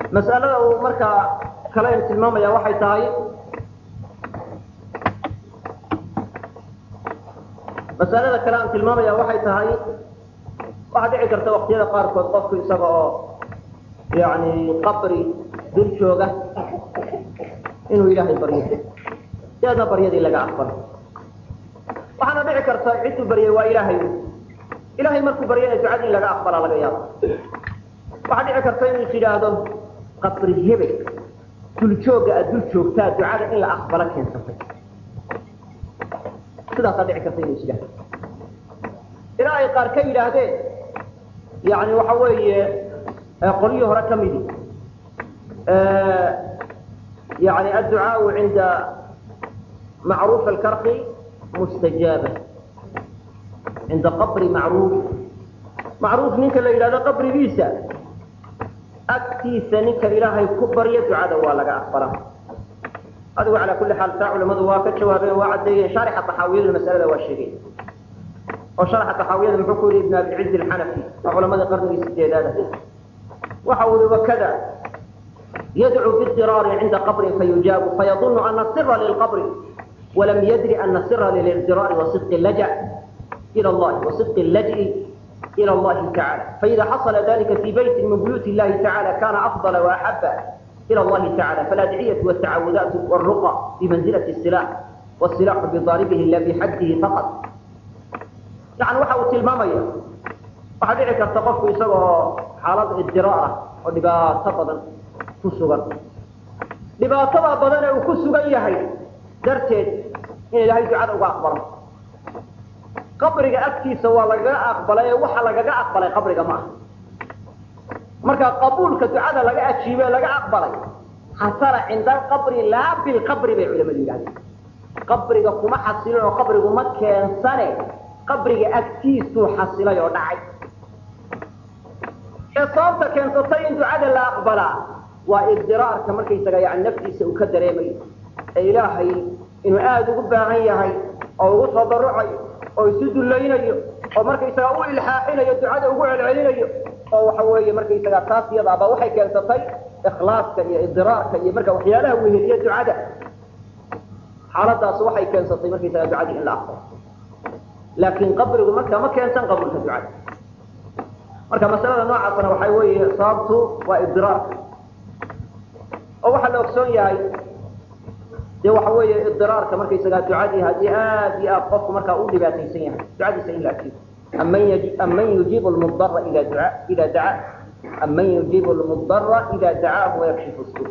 mas'alada uu markaa kale tilmaamaya waxay tahay mas'alada kale aan tilmaamaya waxay tahay waxaa dhici karta waqtiyada qaarkood qofku isaga oo yani qabri dul jooga inuu ilaahay baryo deedna baryadii laga aqbalo waxaana dhici karta cidduu baryay waa ilaahay ilahay markuu baryana ducadii in laga aqbalaa laga yaaba waxaa dhici karta inuu is yidhaahdo qabri hebel duljooga aad dul joogtaa ducada in la aqbalo keensatay sidaasaa dhici karta inuu is yidhahdo ilaa ay qaar ka yidhaahdeen yani waxa weeye qolyihii hore ka midi yani adducaau cinda macruuf alkarqi mustajaaba cinda qabri macruuf macruuf ninka la yidhahdo qabrigiisa agtiisa ninka ilaahay ku barya ducada waa laga aqbalaa adigu calaa kulli xaal taa culamadu waa ka jawaabeen waa caddeeyeen shaarixa taxaawiyadu masalada waa sheegay oo sharaxa taxaawiyada muxuu ku yidhi ibn abilciz alxanafi waa culamadii qarnigii sideedaada waxa uu yihi wakada yadcuu biidiraari cinda qabrin fayujaabu fayadunu ana sira lilqabri walam yadri ana sira lilidiraari wasidqi laja ila allahi wasidqi laj'i إلى الله تعالى فإذا حصل ذلك في بيت من بيوت الله تعالى كان أفضل وأحب إلى الله تعالى فالأدعية والتعوذات والرقى بمنزلة السلاح والسلاح بضاربه لا بحده فقط يعني وحاو تلمامية waxaa dhici karta qofku isagoo xaalad idiraara oo dhibaato badan ku sugan dhibaatada badan ee uu ku sugan yahay darteed in ilaahay ducada uga aqbalo qabriga agtiisa waa lagaga aqbalay ee waxa lagaga aqbalay qabriga ma aha marka qabuulka ducada laga ajiibe laga aqbalay xasala cinda alqabri laa bilqabri bay culamadu yidhahdeen qabriga kuma xasilin oo qabrigu ma keensane qabriga agtiisuu xasilay oo dhacay ee sababta keensatay in ducada la aqbalaa waa idiraarka markaysaga yani naftiisa uu ka dareemayo ee ilaahay inuu aada ugu baahan yahay oo ugu tadarucayo oo isu dulaynayo oo markaysaga u ilxaaxinayo ducada ugu celcelinayo oo waxa weeye markaysaga taas iyadaaba waxay keensatay ikhlaaska iyo idiraarka iyo marka waxyaalaha weheliya ducada xaaladaas waxay keensatay markaysaga ducadii in la aqbalo laakin qabrigu marka ma keensan qabriga ducada marka masalada noocaasna waxay weeye sababtu waa idiraarka oo waxaa la ogsoon yahay dee waxa weeye idiraarka markaysagaa ducadii haddii aad iyo aad qofku markaa u dhibaataysan yahay ducadiisa in la ajiibo aman yujiibu lmudara ida duca ida dacaa aman yujiibu lmudara ida dacaahu wayakshifu su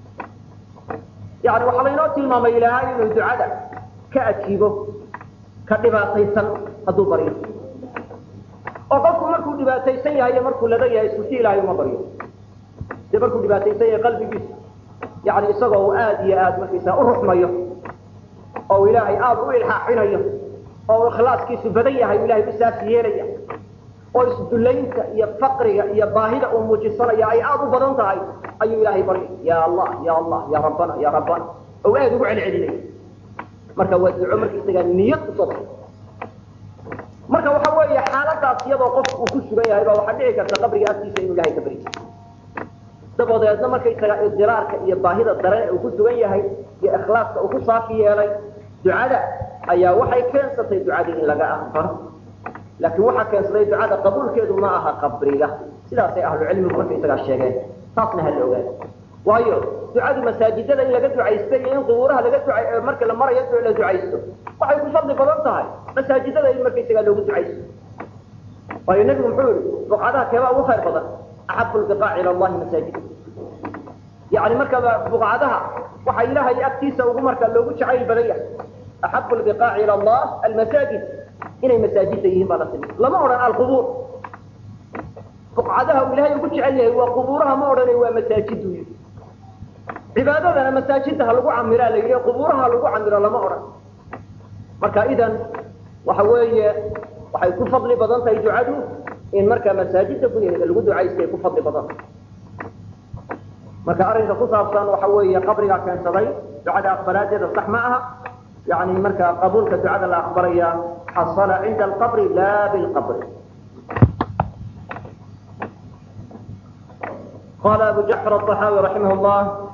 yani waxaa laynoo tilmaamay ilaahay inuu ducada ka ajiibo ka dhibaataysan hadduu baryo oo qofku markuu dhibaataysan yahay iyo markuu ladan yahay isku si ilaahay uma baryo dee markuu dhibaataysan yahay qalbigiisu yani isagoo uu aada iyo aada markaysaa u ruxmayo oo uu ilaahay aada u ilxaaxinayo oo uu ikhlaaskiisu badan yahay u ilahay u saafi yeelaya oo isdulaynta iyo faqriga iyo baahida uu muujisanaya ay aada u badan tahay ayuu ilaahay barya ya allah ya allah ya rabbana ya rabbana oo aada ugu celcelinaya marka waa duco markaysagaa niyad usoo marka waxa weeye xaaladaas iyadoo qofku uu ku sugan yahay baa waxaa dhici karta qabriga agtiisa inuu ilahay ka baryo dabadeedna markaysaga idiraarka iyo baahida daran uu ku sugan yahay iyo ikhlaaska uu ku saafi yeelay ducada ayaa waxay keensatay ducadii in laga aqbalo laakiin waxaa keensaday ducada qabuulkeedu ma aha qabriga sidaasay ahlucilmigu markaysagaa sheegeen taasna hala ogaado waayo ducadu masaajidada in laga ducaysto iyo in qubuuraha laga duca marka la marayo la ducaysto waxay ku fadli badan tahay masaajidada in markaysagaa loogu ducaysto waayo nebigu muxuu yihi buqcadaha keebaa ugu khayr badan axabu lbiqaac ila allahi masaajid yani markaba buqcadaha waxaa ilaahay agtiisa ugu markaa loogu jacayl badan yahay axabu lbiqaaci ila allah almasaajid inay masaajida yihiin baa la timi lama odhan alqubuur buqcadaha uu ilahay ugu jecel yahay waa qubuuraha ma odhana waa masaajidu yii cibaadadana masaajida ha lagu camiraa la yidhi qubuuraha ha lagu camiro lama odhan marka idan waxa weeye waxay ku fadli badan tahay ducadu in markaa masaajida gudaheeda lagu ducaystay ku fadli badan marka arrinka ku saabsan waxa weeye qabrigaa keensaday ducada aqbalaadeeda sax ma aha yani marka qabuulka ducada la aqbalaya xasala cinda alqabri la bilqabri قال أبو جعفر الطحاوي رحمه الله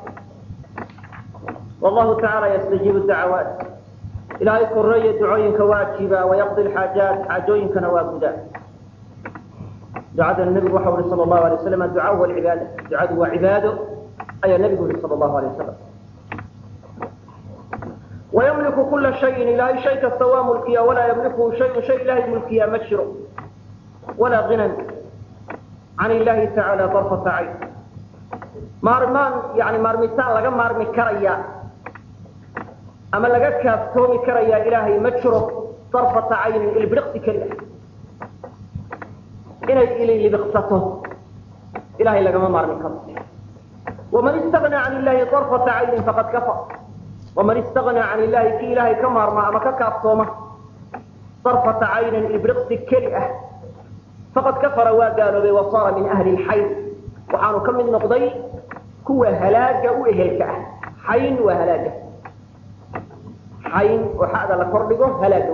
والله تعالى يستجيب الدعوات إلهي كرية دعوين كواجبا ويقضي الحاجات حاجوين كنوابدا دعاء النبي وحوله صلى الله عليه وسلم الدعاء هو العبادة دعاء هو عباده أي النبي صلى الله عليه وسلم ويملك كل شيء إلهي شيء كالسوى ملكيا ولا يملكه شيء شيء إلهي ملكيا مشر ولا غنى عن الله تعالى طرفة عين مارمان يعني مارمتان لغا مارمي كريا أما لغا كافتومي كريا إلهي مشر طرفة عين البرقت كريا إلهي إلي لبقصته إلهي لغا مارمي كريا ومن استغنى عن الله طرفة عين فقد كفر ومن استغنى عن الله كي إلهي كمارما أما كافتومه طرفة عين البرقت كريا فقد كفر وقالوا وصار من أهل الحي وحانوا كم من نقضي كوى هلاجة وإهلك حين وهلاجة حين وحاذا لكردقه هلاجة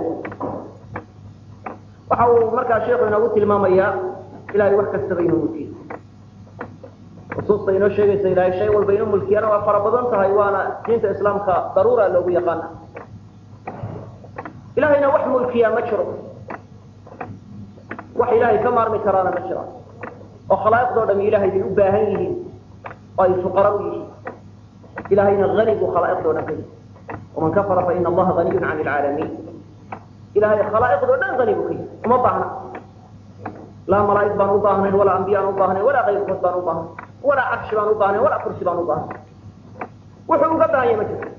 وحاو مركا شيخنا قلت المامية إلهي وحكا استغين ملكي وصوصة إنه شيء إلهي شيء والبين ملكي أنا وفربضان تهيوانا دينة إسلامك ضرورة لو يقانا إلهينا وح ملكي مشروع wax ilaahay ka maarmi karaana ma jiraan oo khalaa'iqdoo dham ilaahay bay u baahan yihiin oo ay fuqara u yihiin ilaahayna hani buu khalaa'iqdoo dhan ka yihi waman kafara fa ina allaha haniyun can ilcaalamiin ilahay khalaa'iqdoo dhan hani buu ka yihi uma baahna laa malaa'ig baan u baahnayn walaa ambiya aan u baahnayn walaa kayrkood baan u baahnayn walaa carshi baan u baahnayn walaa kursi baan u baahnayn wuxuu uga baahan yahay ma jirto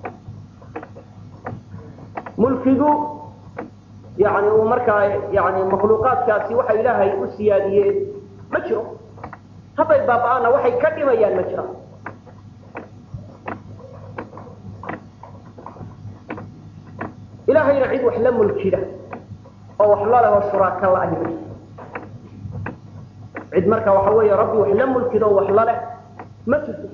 mulkigu يعني ومركا يعني مخلوقات كاسي وحي إلهي أسياديين مجرى هذا يبقى أنا وحي كلمة يا المجرى إلهي نعيد وحلم الكلة أو وحلاله وشراك الله أهل عيد مركا وحوي يا ربي وحلم الكلة وحلاله ما تسوي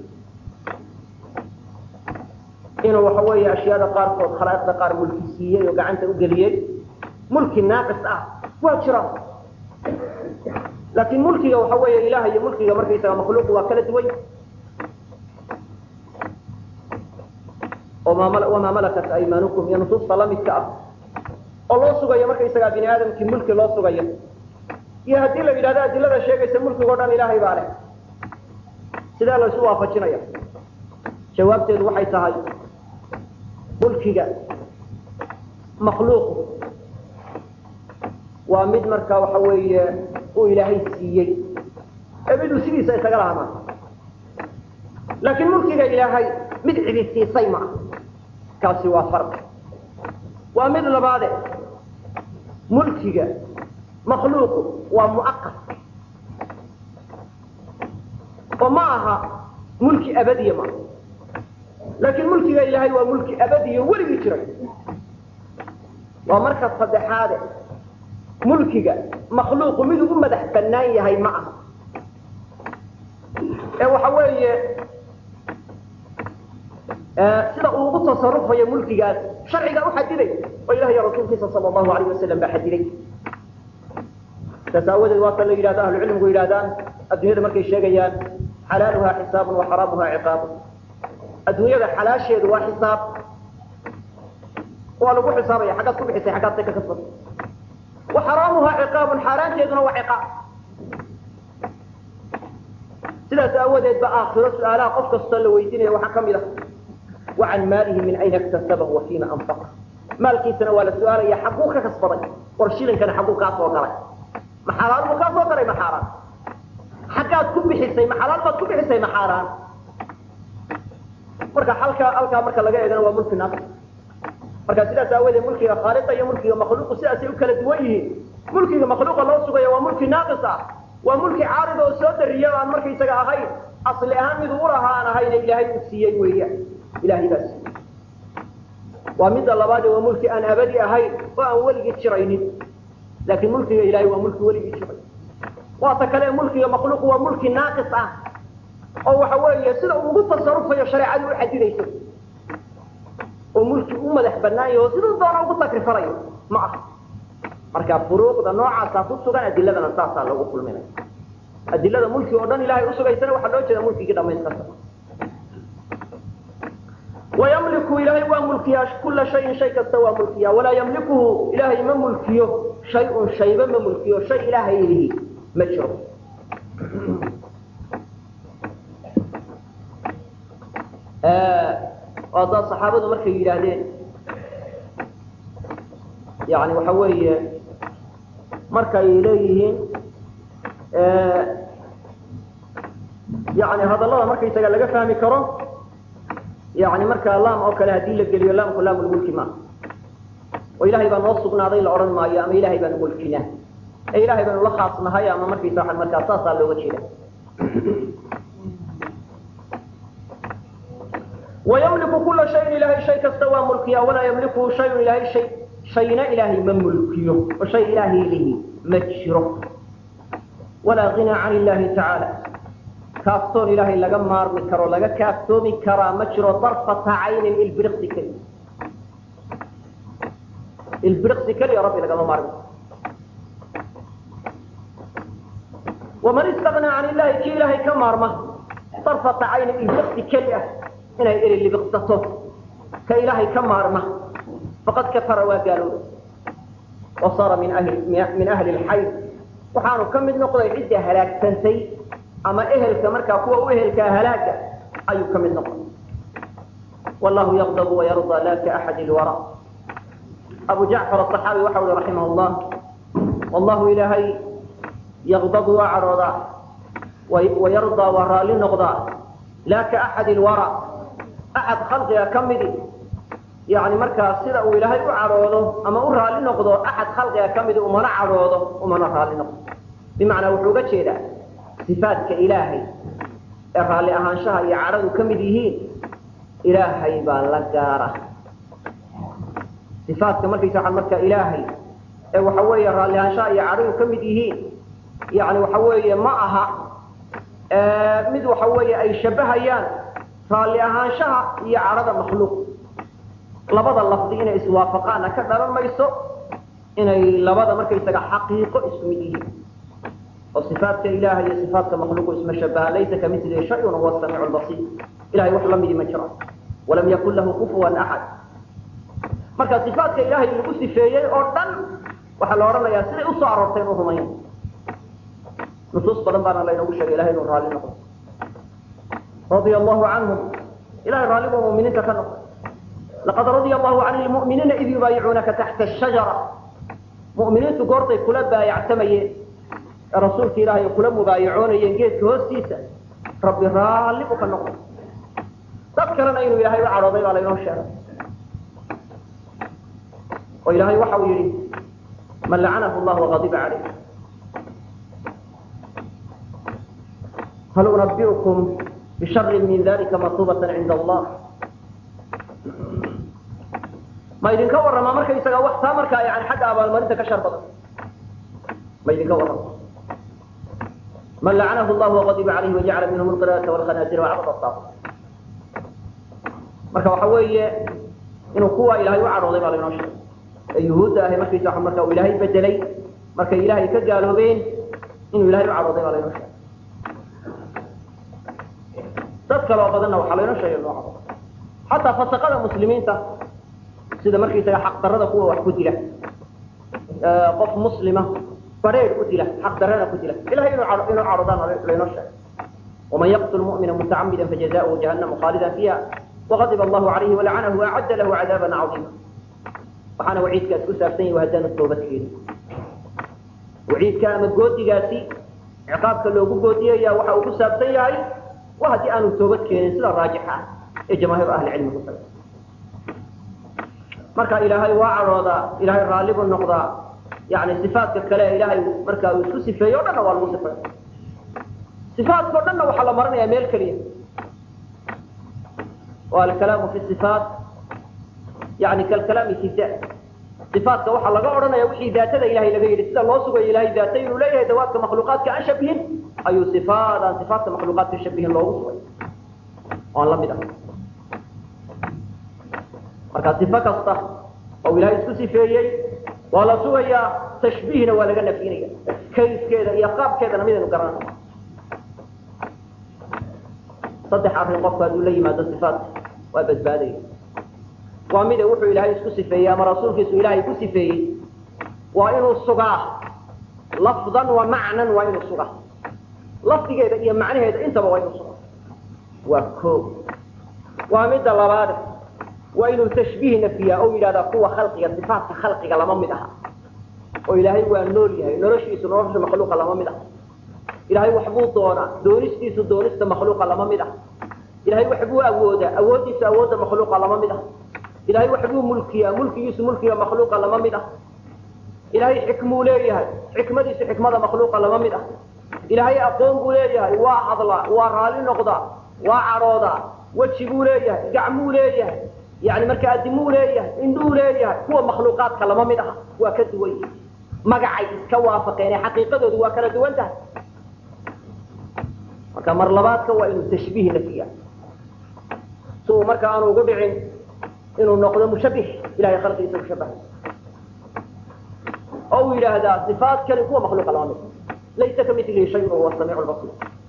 إنه وحوي أشياء قارفة خلائق قار ملكيسية وقعنت أقليين ملك ناقص اه واجرا لكن ملكي waxa weeye ilaahay iyo mulkiga markaysaga makhluuq waa kala duwan وما ملكت أيمانكم iyo nusuusta la midka ah oo loo sugayo markaysaga bini aadamkii mulki loo sugayo iyo haddii la yidhahdo adilada sheegaysa mulkigoo dhan ilaahay baa leh sidee la isu waafajinaya jawaabteedu waxay tahay mulkiga makhluuqu waa mid markaa waxa weeye uu ilaahay siiyey ee miduu sidiisa isaga lahamaa laakiin mulkiga ilaahay mid cidi siisay ma ah kaasi waa farqi waa mid labaade mulkiga makhluuqu waa mu'aqad oo ma aha mulki abadiya ma laakiin mulkiga ilaahay waa mulki abadiya weligii jiray waa marka saddexaade mulkiga makhluuqu mid ugu madax bannaan yahay ma aha ee waxa weeye sida uu ugu tasarufayo mulkigaas sharciga u xadiday oo ilaah iyo rasuulkiisa sala allahu alayh wasalam baa xadiday saas aawadeed waata la yidhahdo ahlucilmigu yidhahdaan adduunyada markay sheegayaan xalaaluhaa xisaabun wa xaraamuhaa ciqaabun adduunyada xalaasheedu waa xisaab waa lagu xisaabaya xaggaad ku bixisay xaggaad say ka kasbatay وحرامها عقاب حرام تيدنا وعقاب سيدة أودت بآخرة سؤالا قفك الصلاة ويديني وحكم له وعن ماله من أين اكتسبه وفيما أنفقه مالكي سنة ولا سؤالا يا حقوك كسبضي ورشيلا كان حقوك أصوى ما حلال وكاسوى قري ما حرام حقات كم بحسي ما حلال ما كم بحسي ما حرام marka halka halka marka laga eegana waa mulki naaqis marka sidaas aawadeed mulkiga khaaliqa iyo mulkiga makhluuqu sidaasay u kala duwan yihiin mulkiga makhluuqa loo sugayo waa mulki naaqis ah waa mulki caarid oo soo dariya aan markaysaga ahayn asli ahaan mid uu lahaa aan ahayn ilaahay uu siiyey weeyaan ilaahay baa siiyey waa midda labaad waa mulki aan abadi ahayn oo aan weligii jiraynin laakiin mulkiga ilaahay waa mulki weligii jiray waa ta kale mulkiga makhluuqu waa mulki naaqis ah oo waxa weeye sida uu ugu tasarufayo shareecadu u xadidayso oo mulki u madax bannaan yaho siduu doona ugu takrifanayo ma aha marka furuuqda noocaasa ku sugan adiladana saasaa lagu kulminaya adilada mulki oo dhan ilahay usugaysana waxaa loo jeeda mulkigii dhamaystirta wayamliku ilaahay waa mulkiyaa kula shayin shay kasta waa mulkiyaa walaa yamlikuhu ilaahay ma mulkiyo shay-un shayba ma mulkiyo shay ilaahay lihi ma jiro haddaa saxaabadu markay yidhaahdeen yani waxa weeye markay leeyihiin yani hadallada markaysaga laga fahmi karo yani markaa laam oo kale haddii la geliyo laamku laamulmulki ma oo ilahay baa noo sugnaaday la odhan maayo ama ilahay baanu mulkinaa ee ilahay baanu la khaas nahay ama markaysa waa markaa saasaa looga jeeda wayamliku kula shayin ilahay shay kasta waa mulkiya walaa yamlikuhu shayun ilahay shay shayna ilaahay ma mulkiyo oo shay ilaahay lihi ma jiro walaa ghinaa can illahi tacaala kaaftoon ilaahay laga maarmi karo laga kaaftoomi karaa ma jiro darfata caynin ilbiriqsi keliya ilbiriqsi keliya rabbi lagama maarmi karo waman istaghnaa can illahi kii ilaahay ka maarma darfata caynin ilbiriqsi keli ah inay eri libiqsato ka ilaahay ka maarma faqad kafara waa gaaloobay wa saara min ahli min ahli lxayd waxaanu ka mid noqday cidda halaagsantay ama ehelka markaa kuwa u ehelkaa halaaga ayuu ka mid noqday wallahu yaqdabu wayardaa la kaaxadi lwara abu jacfar aصaxaabi waxa uhi raximah llah wallahu ilaahay yaqdabu waa cadhoodaa wayardaa waa raalli noqdaa laa kaaxadi lwara axad khalqiga ka midi yani markaa sida uu ilaahay u cadhoodo ama u raalli noqdo axad khalqiga ka midi umana cadhoodo umana raalli noqdo bimacnaa wuxuu uga jeedaa sifaadka ilaahay ee raalli ahaanshaha iyo cadhadu ka mid yihiin ilaahay baa la gaara sifaadka markaysa waa marka ilaahay ee waxa weeye raalli ahaanshaha iyo cadhadu ka mid yihiin yani waxa weeye ma aha mid waxa weeye ay shabahayaan raalli ahaanshaha iyo cadhada makhluuq labada lafdi inay iswaafaqaana ka dhalan mayso inay labada markaysaga xaqiiqo isku mid yihiin oo صifaatka ilaha iyo صifaatka makhluuqu isma shabaha laysa kamili shayun huwa samiic basiir ilahay wax la midi ma jiro walam yakun lahu kufuwan axad marka صifaatka ilahay lagu sifeeyey oo dhan waxaa la odhanayaa siday usoo aroortay inu rumayn nusuus badan baana laynagu sheegay ilahay inuu raalli noqdo radia allahu canhum ilahay raalli buu muminiinta ka noqday laqad radia allahu can lmu'miniina id yubaayicuunaka taxta ashajara mu'miniintu goortay kula baayactamayeen ee rasuulka ilaahay kula mubaayacoonayeen geedka hoostiisa rabbi raalli buu ka noqday dad kalena inuu ilaahay u cadhooday baa laynoo sheegay oo ilaahay waxa uu yidhi man lacanahu llah waqadiba calayh hal unabiukum bishari min dalika matubatan cinda allah ma idinka warramaa markaysaga wax taa markaa yani xagga abaalmarinta ka shar badan ma idinka warrama man lacanahu llah waqadiba calayhi wajacala minhum alqira'ata walkhanaasira wacbad asaaq marka waxa weeye inuu kuwa ilahay u cadhooday baa laynoo sheegay ee yuhuudda ahay markaysa wa marka uu ilaahay bedelay markay ilaahay ka gaaloobeen inuu ilahay u cadhooday baa laynoo sheegay dad kaloo badanna waxaa laynoo sheegay noo cadhooday xataa fasaqada muslimiinta sida markaysaga xaqdarada kuwa wax ku dila qof muslima bareer u dila xaqdarana ku dila ilahay inuu inuu cadhoodaan laynoo sheegay waman yaqtul mu'mina mutacamida fajazaؤuhu jahannama khaalida fiiha وغضب الله عليه ولعنه وأعد له عذابا عظيما waxaana waciidkaas ku saabsan yahi haddaanu toobad keenin waciidka ama goodigaasi ciqaabka loogu goodiyaya waxa uu ku saabsan yahay wa haddii aanu toobad keenin sida raajix ah ee jamaahiir ahlicilmi ku taga marka ilaahay waa cadhoodaa ilaahay raalli buu noqdaa yani sifaatka kale ilaahay marka uu isku sifeeyo o dhanna waa lagu sifeeya sifaatka o dhanna waxaa la maranayaa meel keliya alkalaamu fi صifaat yani kalkalaami fi dat صifaatka waxaa laga odhanaya wixii daatada ilahay laga yidhi sida loo sugayo ilahay daata inuu leeyahay dawaadka makhluuqaadka aan shabihin ayuu ifaadaan ifaatka makhluuqaadka shabihin loogu sugay oan la mid ah marka صifo kasta oo ilahay isku sifeeyey waa la sugayaa tashbiihna waa laga nafyinaya kayfkeeda iyo qaabkeedana midaynu garanayno saddex arrin qofku hadduu la yimaado sifaatka waa badbaadaya waa mida wuxuu ilaahay isku sifeeyey ama rasuulkiisu ilaahay ku sifeeyey waa inuu sugaa lafdan wa macnan waa inuu sugaa lafdigeeda iyo macnaheeda intaba waa inuu sugaa waa koo waa midda labaade waa inuu tashbiih nafiyaa oo yidhahdaa kuwa khalqiga sifaatka khalqiga lama mid aha oo ilaahay waa nool yahay noloshiisu nolosha makhluuqa lama mid ah ilaahay waxbuu doonaa doonistiisu doonista makhluuqa lama mid ah ilahay waxbuu awoodaa awooddiisa awoodda makhluuqa lama mid ah ilahay waxbuu mulkiyaa mulkigiisu mulkiga makhluuqa lama mid ah ilaahay xikmuu leeyahay xikmadiisu xikmada makhluuqa lama mid ah ilaahay aqoon buu leeyahay waa hadlaa waa raali noqdaa waa cadhoodaa weji buu leeyahay gacmuu leeyahay yani marka adimuu leeyahay indhuu leeyahay kuwa makhluuqaadka lama mid aha waa ka duwan yihi magacay iska waafaqeen xaqiiqadoodu waa kala duwan tahay marka mar labaadka waa inuu tashbiih nafiya si uu marka aanu ugu dhicin inuu noqdo mushabih ilahay khalqigiisa mushabahay oo uu yidhaahdaa sifaadkani kuwa makhluuqa lama mid laysa kamilihi shay wahuwa samiic lbasir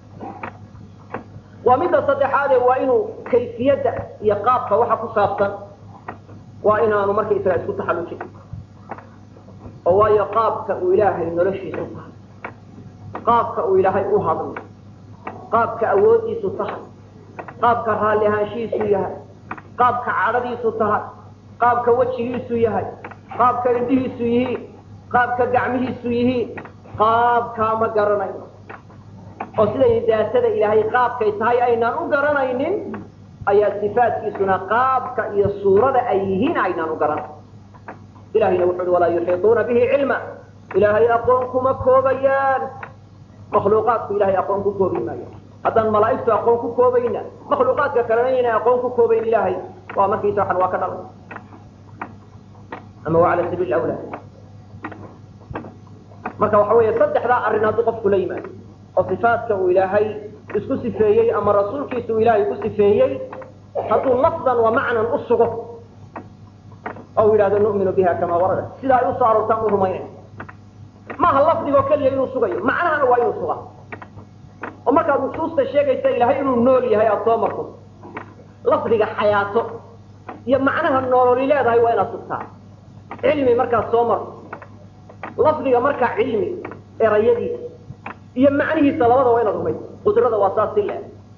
waa midda saddexaade waa inuu kayfiyadda iyo qaabka waxa ku saabsan waa inaanu markaysaga isku taxallujin oo waayo qaabka uu ilaahay noloshiisu tahay qaabka uu ilaahay u hadlo qaabka awooddiisu tahay qaabka raalli ahaanshihiisu yahay qaabka cadhadiisu tahay qaabka wejigiisu yahay qaabka indhihiisu yihiin qaabka gacmihiisu yihiin qaabkaa ma garanayo oo siday daatada ilaahay qaabkay tahay aynaan u garanaynin ayaa sifaadkiisuna qaabka iyo suurada ay yihiin aynaan u garanay ilahayna wuxu uhi walaa yuxiiطuuna bihi cilma ilaahay aqoon kuma koobayaan makhluuqaadku ilahay aqoon ku koobi maayo haddaan malaa'igtu aqoon ku koobayna makhluuqaadka kalena inay aqoon ku koobayn ilaahay waa markiisa waxan waa ka dhalay ama waa cala sabiil awla marka waxa weeye saddexdaa arrin hadduu qofku la yimaado oo sifaadka uu ilaahay isku sifeeyey ama rasuulkiisa uu ilaahay ku sifeeyey hadduu lafdan wa macnan u sugo oo yidhahdo nu'minu biha kama warada sida ay usoo aroortaan u rumaynay maaha lafdigoo keliya inuu sugayo macnahana waa inuu suga oo markaad nusuusta sheegaysa ilaahay inuu nool yahay aada soo marto lafdiga xayaato iyo macnaha noololi leedahay waa inaad sugtaa cilmi markaad soo marto lafdiga markaa cilmi erayadiisa iyo macnihiisa labada waa inaad rumayso qudrada waa saas si le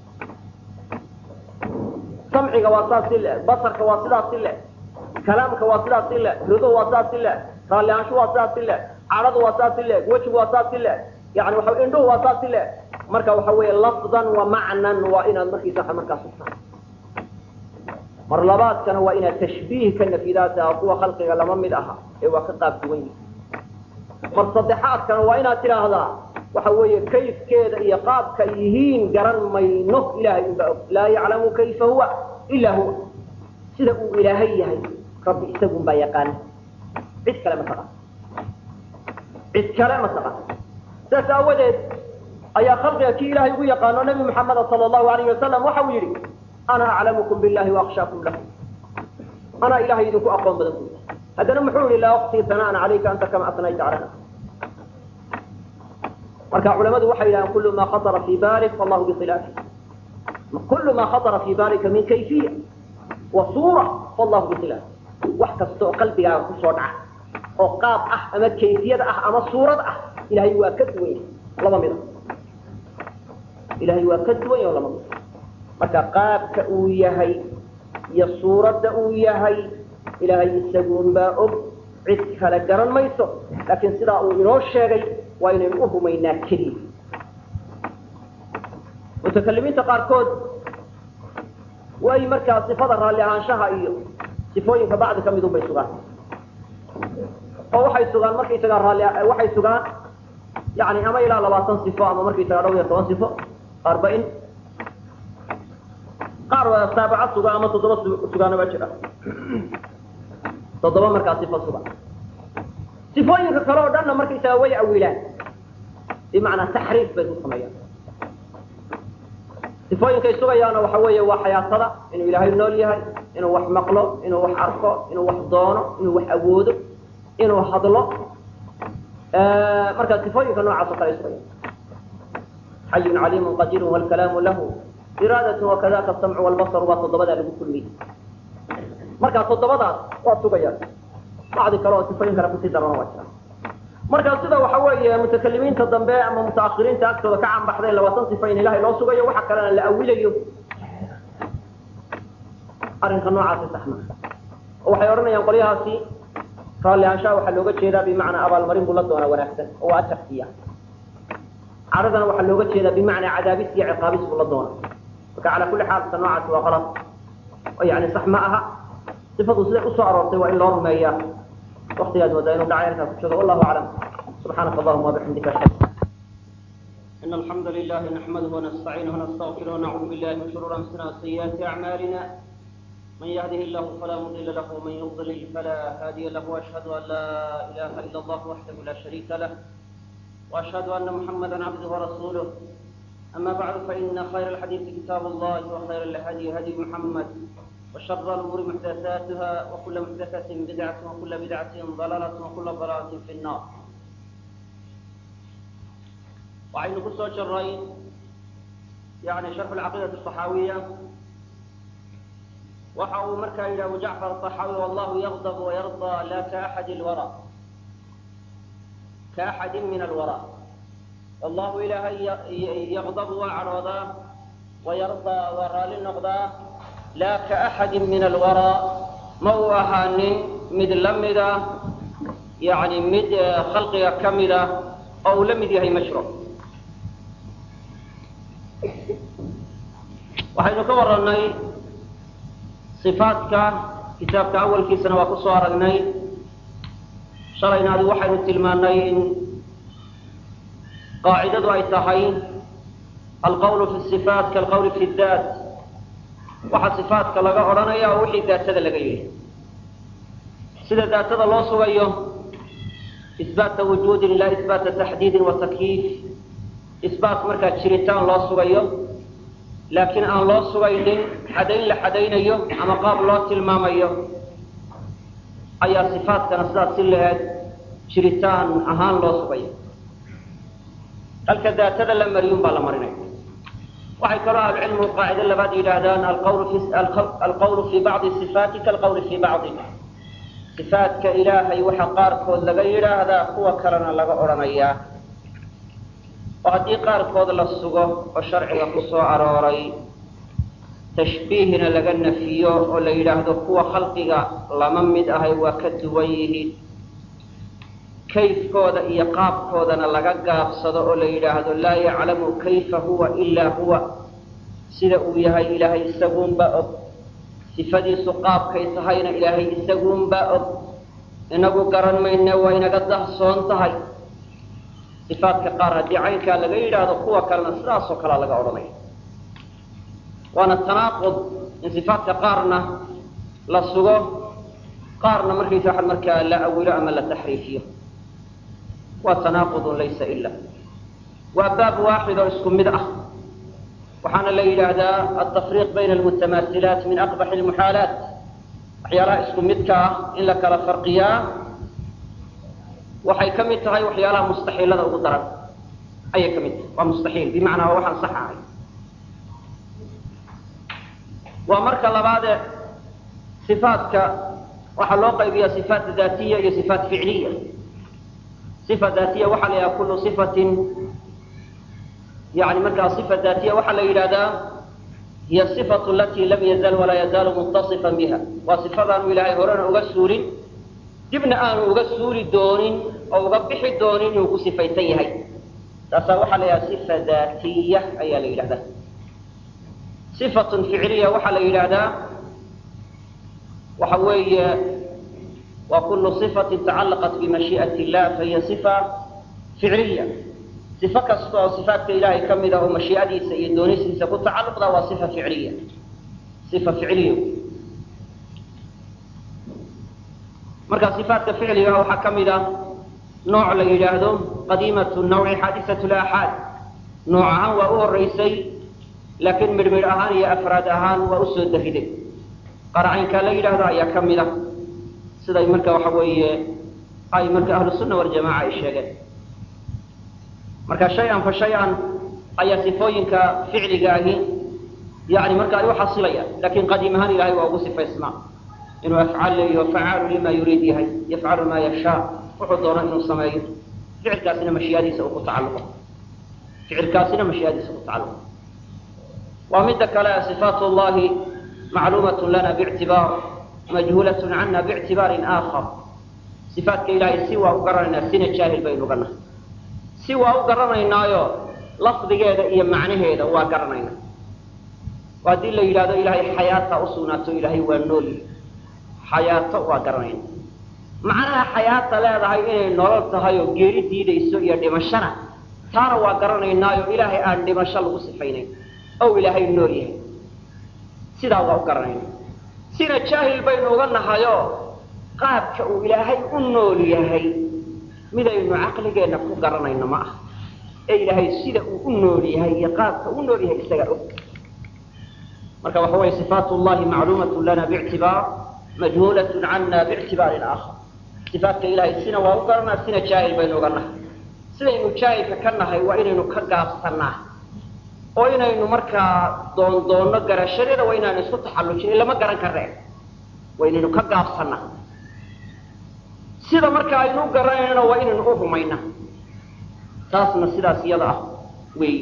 samciga waa saas si le basarka waa sidaas si le kalaamka waa sidaas si le rido waa saas si le raalli ahaanshu waa sidaas si le cadhadu waa saas si le wejigu waa saas si le yani waxa indhuhu waa saas si le marka waxa weeye lafdan wa macnan waa inaad markiisa waa markaa sugtaa mar labaadkana waa inaad tashbiih ka nafidaata kuwa khalqiga lama mid aha ee waa ka qaab duwan yihi mar saddexaadkana waa inaad tidhaahdaa waxa weeye kayfkeeda iyo qaabka yihiin garan mayno ilahay unbaa og laa yaclamu kayfa huwa ila huwa sida uu ilaahay yahay rabbi isagun baa yaqaana cid kale ma taqaan cid kale ma taqaan saas aawadeed ayaa khalqiga kii ilahay ugu yaqaano nabi maxameda sala allahu alayhi wasalam waxa uu yidhi ana aclamukum billahi waakhshaakum lahu anaa ilahay idinku aqoon badan buy haddana muxuu yihi laa uqsii sana'an calayka anta kama asnayta cala nafsi marka culamadu waxay yidhahaan kulu ma khatara fi balik fallahu bikhilaafi kulu ma khatara fi balika min kayfiya wa suura fallahu bikhilaafi wax kasta oo qalbigaaga kusoo dhaca oo qaab ah ama kayfiyad ah ama suurad ah ilahay waa ka duwan yahay laba mida ilahay waa ka duwan yahay laba mida marka qaabka uu yahay iyo suuradda uu yahay ilaahay isaguun baa og cid kale garan mayso laakiin sidaa uu inoo sheegay waa inaynu u rumaynaa keliya mutakalimiinta qaarkood way markaa sifada raalli ahaanshaha iyo sifooyinka bacdi ka midun bay sugaan oo waxay sugaan markaysagaa raalli waxay sugaan yani ama ilaa labaatan sifo ama markaysagaa dhowr iyo toban sifo arbain qaar waa saabaca suga ama toddoba sugaana baa jira toddoba markaa sifo suga sifooyinka kale oo dhanna markaysaga way awilaan bimacnaa taxriif bay ku sameeyaan sifooyinkay sugayaana waxa weeye waa xayaatada inuu ilaahay nool yahay inuu wax maqlo inuu wax arko inuu wax doono inuu wax awoodo inuu hadlo marka sifooyinka noocaas oo kale ay sugayaan xayun caliimun qadirun wlkalaamu lahu iraadatu wakadaka asamcu walbasaru waa toddobadaa lagu kulmiyey markaa toddobadaas waa sugayaan bacdi kale oo sifooyin kale kusii darana waa jiraan marka sida waxa weeye mutakalimiinta dambe ama mutaahiriinta agtooda ka canbaxday labaatan sifa in ilahay loo sugayo waxa kalena la awilayo arrinka noocaasi saxma oo waxay odhanayaan qolyahaasi raalli ahaanshaha waxaa looga jeedaa bimacnaa abaalmarin buu la doonaa wanaagsan oo waa ajar siiya caradana waxaa looga jeedaa bimacnaa cadaabis iyo ciqaabis buu la doonaa marka calaa kulli xaal ka noocaasi waa qalad oo yani sax ma aha sifadu siday usoo aroortay waa in loo rumeeyaa waktigaad moodaa inuu dhacay arrinkaas ku joogo wallahu aclam subxaanaka allahuma wabixamdika ashhadu إن الحمد لله نحمده ونستعينه ونستغفره ونعوذ بالله من شرور أنفسنا وسيئات أعمالنا من يهده الله فلا مضل له ومن يضلل فلا هادي له وأشهد أن لا إله إلا الله وحده لا شريك له وأشهد أن محمدا عبده ورسوله أما بعد فإن خير الحديث كتاب الله وخير الهدي هدي محمد وشر الأمور محدثاتها وكل محدثة بدعة وكل بدعة ضلالة وكل ضلالة في النار وعين قصة شرين يعني شرح العقيدة الصحاوية وحاو مركا إلى أبو جعفر الطحاوي والله يغضب ويرضى لا كأحد الورى كأحد من الورى والله إلهي يغضب وعرضا ويرضى ورى للنقضى لا كأحد من الورى موهان مد لمدة يعني مد خلقها كمدة أو لمد هي مشروع waxaynu ka warannay sifaadka kitaabka awalkiisana waa ku soo aragnay shalayna adi waxaynu tilmaannay in qaacidadu ay tahay alqawlu fi sifaat kaalqawli fi daat waxaa sifaatka laga odhanaya oo wixii daatada laga yidhi sida daatada loo sugayo isbaata wujuudin ilaa isbaata taxdiidin wa takyiif isbaat markaa jiritaan loo sugayo laakiin aan loo sugaynin xadayn la xadaynayo ama qaab loo tilmaamayo ayaa sifaatkana sidaas si laheed jiritaan ahaan loo sugayo halka daatada la mariyun baa la marinaya waxay kaloo ahlucilmigu qaacido labaad yidhaahdaan alqawlu fi bacdi sifaati kaalqawli fi bacdi sifaatka ilaahay waxa qaarkood laga yidhaahdaa kuwa kalena laga odhanayaa oo haddii qaarkood la sugo oo sharciga ku soo arooray tashbiihna laga nafiyo oo la yidhaahdo kuwa khalqiga lama mid ahay waa ka duwan yihiin kayfkooda iyo qaabkoodana laga gaabsado oo la yidhaahdo laa yaclamu kayfa huwa ilaa huwa sida uu yahay ilaahay isaguunbaa og sifadiisu qaabkay tahayna ilaahay isaguunbaa og inagu garan mayne waa inaga dahsoon tahay sifaadka qaar haddii caynkaa laga yidhaahdo kuwa kalena sidaasoo kalea laga odhanaya waana tanaaqud in sifaadka qaarna la sugo qaarna markaysa waxa markaa la awilo ama la taxriifiyo waa tanaaqudun laysa ila waa baab waaxid oo isku mid ah waxaana la yidhaahdaa altafriiq bayna almutamaasilaat min aqbaxi almuxaalaat waxyaalaha isku midka ah in la kala farqiyaa waxay ka mid tahay waxyaalaha mustaxiilada ugu daran ayay ka mid tahay waa mustaxiil bimacnaa waa waxaan sax ahay waa marka labaade sifaatka waxaa loo qaybiyaa sifaat daatiya iyo sifaat ficliya sifa daatiya waxaa la yidhaha kullu sifatin yani markaa sifa daatiya waxaa la yidhahdaa hiya sifatu alati lam yazal walaa yazaalu mutasifan biha waa sifadaanu ilaahay horena uga suulin dibna aanu uga suuli doonin oo uga bixi doonin inuu ku sifaysan yahay taasaa waxaa la yidhaha sifa daatiya ayaa la yidhahdaa sifatun ficliya waxaa la yidhaahdaa waxa weeye waa kullu sifatin tacallaqat bimashii'ati illah fahiya sifa ficliya sifo kasta oo sifaatka ilaahay ka mid ah oo mashiicadiisa iyo doonisiisa ku tacalluqda waa sifa ficliya sifa ficliya marka sifaatka ficliga waxaa ka mid ah nooc la yidhaahdo qadiimatu nawci xaadisatu laaxaad nooc ahaan waa u horeysay laakiin midhmidh ahaan iyo afraad ahaan waa usoo dariday qaracaynkaa la yidhaahdo ayaa ka mid ah siday marka waxa weeye ay marka ahlu sunna waljamaca ay sheegeen marka shay-an fa shay-an ayaa sifooyinka ficliga ahi yani marka ay uxasilayaan lakin qadiim ahaan ilahay waa ugu sifaysnaa inuu afcaal leeyaho facaalu lima yuriid yahay yafcalu ma yashaa wuxuu doono inuu sameeyo ficilkaasina mashiyaadiisa uu ku tacalluqo ficilkaasina mashiyaadiisa ku tacalluqo waa midda kale صifaat llahi macluumaة lana bاctibaar majhuulaة cana bاctibaarin aakhar صifaatka ilahay si waa u garanaynaa sina jaahil baynu ganahay si waa u garanaynaayo lafdigeeda iyo macnaheeda waa garanayna oo haddii la yidhahdo ilahay xayaata usugnaato ilahay waa nool xayaato waa garanayna macnaha xayaata leedahay inay nolol tahay oo geeri diidayso iyo dhimashana taana waa garanaynaayo ilaahay aan dhimasho lagu sifaynayn ow ilaahay nool yahay sidaa waa u garanayna sina jaahil baynu uga nahayo qaabka uu ilaahay u nool yahay midaynu caqligeenna ku garanayno ma aha ee ilaahay sida uu u nool yahay iyo qaabka u nool yahay isagaa og marka waxa weeye صifaat llahi macluumaة lana bاctibaar majhuulaة cana bاctibaarin aakhar صifaatka ilahay sina waa u garanaa sina jaahil baynu uga nahay sidaynu jaahilka ka nahay waa inaynu ka gaabsanaa oo inaynu markaa doondoonno garashadeeda waa inaanu isku taxallujin lama garan karee waa inaynu ka gaabsanaa sida marka aynu u garanayna waa inaynu u rumayna taasna sidaas iyada ah wey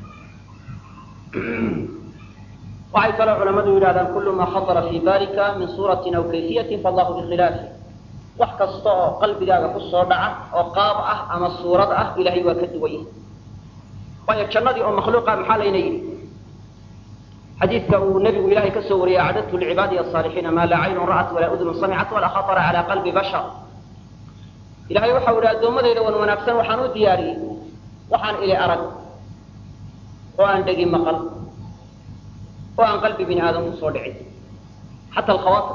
waxay kaloo culamadu yidhahdaan kullu maa khatara fii balika min suuratin aw kayfiyatin faallahu bikhilaafi wax kasta oo qalbigaaga ku soo dhaca oo qaab ah ama suurad ah ilahay waa ka duwan yahay waayo jannadii oo makhluuqa maxaa layna yidhi xadiidka uu nebigu ilahay ka soo wariyey acdadtu licibaadiy asaalixiina maa laa caynun ra'at walaa udnun samicat walaa khatara calaa qalbi bashar ilahay waxau ihi addoommadayda wan wanaagsan waxaan u diyaariyey waxaan ili arag oo aan dhegi maqal oo aan qalbi bini aadam kusoo dhicin xata alkhawaatir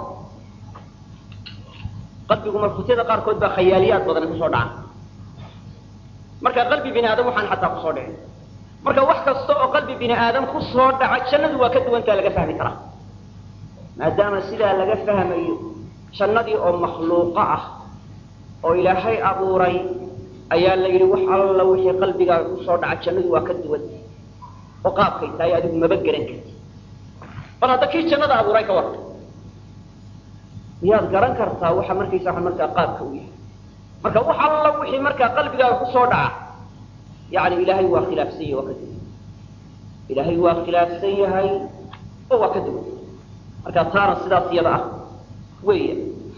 qalbigu marfuusyada qaarkood baa khayaaliyaad badan kusoo dhaca marka qalbi bini aadam waxaan xataa kusoo dhicin marka wax kasta oo qalbi bini aadam kusoo dhaca jannadu waa ka duwantaa laga fahmi karaa maadaama sidaa laga fahmayo jannadii oo makhluuqo ah oo ilaahay abuuray ayaa la yidhi wax alla wixii qalbigaaga kusoo dhaca jannadu waa ka duwan oo qaabkay tahay adigu maba geran karti bal hadda kii jannada abuuray ka warta miyaad garan kartaa waxa markaysa waa markaa qaabka u yahay marka wax alla wixii markaa qalbigaaga kusoo dhaca yani ilaahay waa khilaafsan yahay waa ka duwan ilaahay waa khilaafsan yahay oo waa ka duwan marka taana sidaas iyada ah weya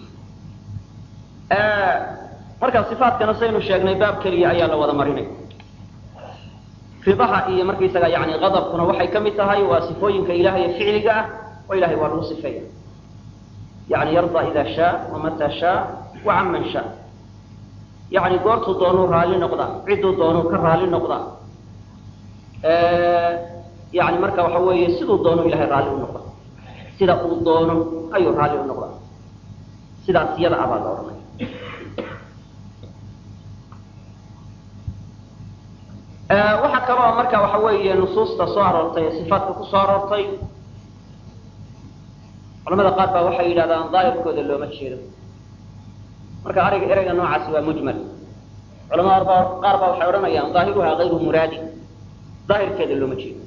marka صifaatkana saynu sheegnay baab keliya ayaa la wada marinay ridaha iyo markaysaga yani adabkuna waxay ka mid tahay waa sifooyinka ilahay ficliga ah oo ilahay waa lagu sifeeya yani yarda ida shaa wamata shaa wacan man shaa yani goortuu doonuu raali noqdaa cidduu doonuu ka raali noqdaa yani marka waxa weeye siduu doonu ilahay raali u noqda sida uu doono ayuu raali u noqdaa sidaas iyada abaa la odhanay waxaa kaloo marka waxa weeye nusuusta soo aroortay ee sifaatka ku soo aroortay culamada qaar baa waxay yidhahdaan daahirkooda looma jeedo marka ariga ereyga noocaasi waa mujmal culamada ba qaar baa waxay odhanayaan daahiruhaa hayru muraadi daahirkeeda looma jeedo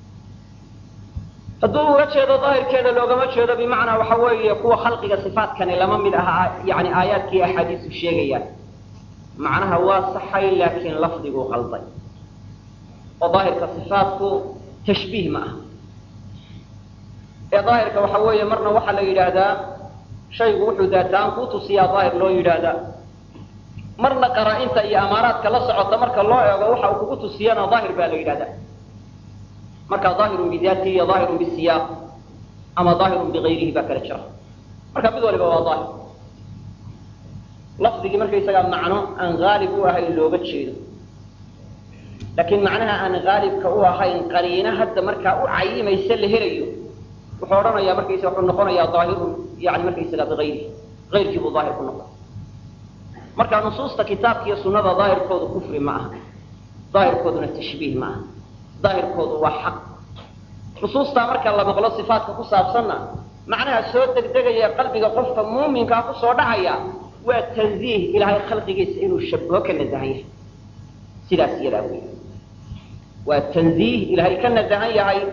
hadduu uga jeedo daahirkeeda loogama jeedo bimacnaa waxa weeye kuwa khalqiga sifaatkani lama mid aha yani aayaadkii axaadiisu sheegayaan macnaha waa saxay laakiin lafdiguu qalday oo daahirka sifaatku tashbiih ma aha ee daahirka waxa weeye marna waxaa la yidhaahdaa shaygu wuxuu daataan kuu tusiyaa daahir loo yidhaahdaa marna qaraa-inta iyo amaaraadka la socota marka loo eego waxa uu kugu tusiyana daahir baa la yidhahdaa marka daahirun bidaatihi iyo daahirun bisiyaaq ama daahirun bigayrihi baa kala jira marka mid waliba waa daahir lafdigii markaysagaa macno aan haalib u ahayn looga jeedo laakiin macnaha aan haalibka u ahayn qariino hadda markaa u cayimaysa la helayo wuxuu odhanayaa markaysa wuxuu noqonayaa daahirun yani markaysaga biayrihi ayrkii buu daahir ku noqda marka nusuusta kitaabka iyo sunada daahirkoodu kufri ma aha daahirkooduna tashbiih ma aha daahirkoodu waa xaq nusuustaa marka la maqlo sifaatka ku saabsanna macnaha soo degdegaya qalbiga qofka muuminkaa kusoo dhacaya waa tanziih ilaahay khalqigiisa inuu shabaho ka nasahan yahay sidaas iyadaa wey waa tanziih ilaahay ka nasahan yahay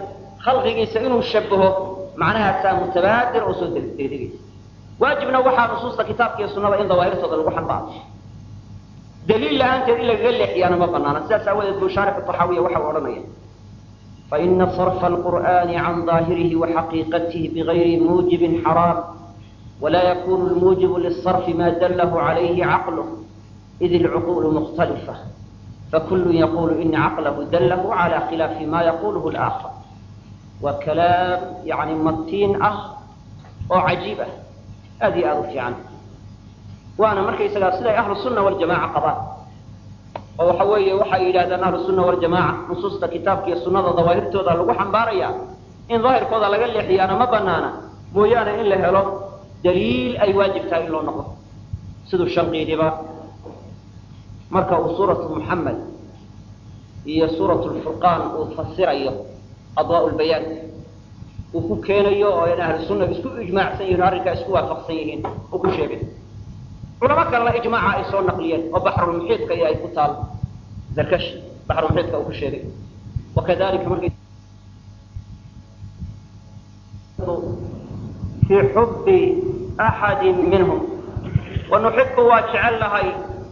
khalqigiisa inuu shabaho macnahaasaa mutabaadir oo soo degdegaysa waajibna waxaa nusuusta kitaabka iyo sunnada in dawaahirtooda lagu xambaaro daliil la-aanteed in lagaga leexiyaana ma banaana sidaas aawadeed buu shaarix taxaawiya waxa uu odhanaya faina sarfa alqur'ani can daahirihi waxaqiiqatihi bigayri muujibin xaraam wla yakunu lmuujibu lisarfi ma dallahu calayhi caqluh id ilcuqulu mukhtalifa fakulu yaqulu ina caqlahu dallahu cala khilaafi ma yaquluhu laakhar waa kalaam yani matiin ah oo cajiib ah aad iyo aada u fiican waana markaysagaa siday ahlu sunna waljamaca qabaan oo waxa weeye waxay yidhahdaan ahlu sunna waljamaca nusuusta kitaabka iyo sunnada dawaahirtooda lagu xambaaraya in daahirkooda laga leexiyaana ma banaana mooyaane in la helo daliil ay waajib tahay in loo noqdo siduu shanqiidiba marka uu suuratu muxamed iyo suuratu lfurqaan uu fasirayo adwaa lbayaan uu ku keenayo oo in ahlu sunna isku ijmaacsan yihin o arrinkaa isku waafaqsan yihiin uu ku sheegay culamo kalena ijmaaca ay soo naqliyeen oo baxrulmuxiidka iyo ay ku taal zarkash baxrulmuxiidka uu ku sheegay wakadalika markay fi xubi axadi minhum wanuxibu waa jecel lahay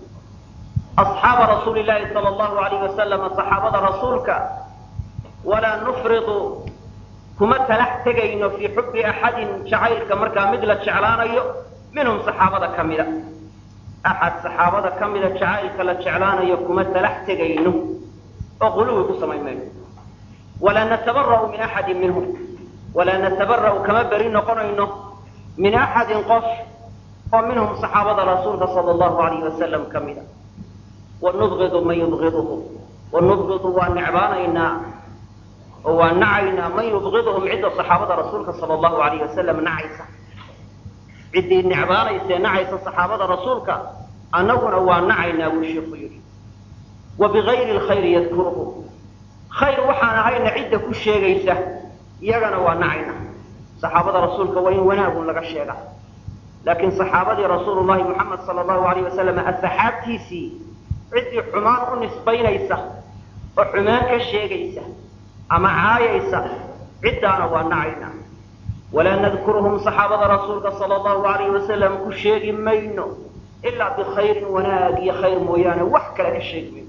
asxaaba rasuuli llahi sala allahu alayh wasalama saxaabada rasuulka walaa nufridu kuma talax tegayno fii xubi axadin jacaylka markaa mid la jeclaanayo minhum saxaabada ka mida axad saxaabada ka mida jacaylka la jeclaanayo kuma talax tegayno oo quluwi ku samayn mayno walaa natabara'u min axadin minhum walaa natabara'u kama beri noqonayno min axadin qof oo minhum saxaabada rasuulka sala allahu alayhi wasalam ka mida wanubgidu man yubgiduhu wanubgidu waa necbaanaynaa oo waa nacaynaa man yubgiduhum cidda saxaabada rasuulka sala allahu alayhi wasalam nacaysa ciddii necbaanaysae nacaysa saxaabada rasuulka annaguna waa nacaynaa buu sheikhu yidhi wa bigayri lkhayri yadkuruhu khayr waxaan ahayna cidda ku sheegaysa iyagana waa nacayna saxaabada rasuulka waa in wanaagun laga sheega laakiin saxaabadii rasuulu llahi moxamed sala allahu alayh wasalam asxaabtiisii ciddii xumaan u nisbaynaysa oo xumaan ka sheegaysa ama caayaysa ciddaana waa nacayna walaa nadkuruhum saxaabada rasuulka sala allahu alayh wasalam ku sheegi mayno ilaa bikhayrin wanaag iyo khayr mooyaane wax kale ka sheegi mayno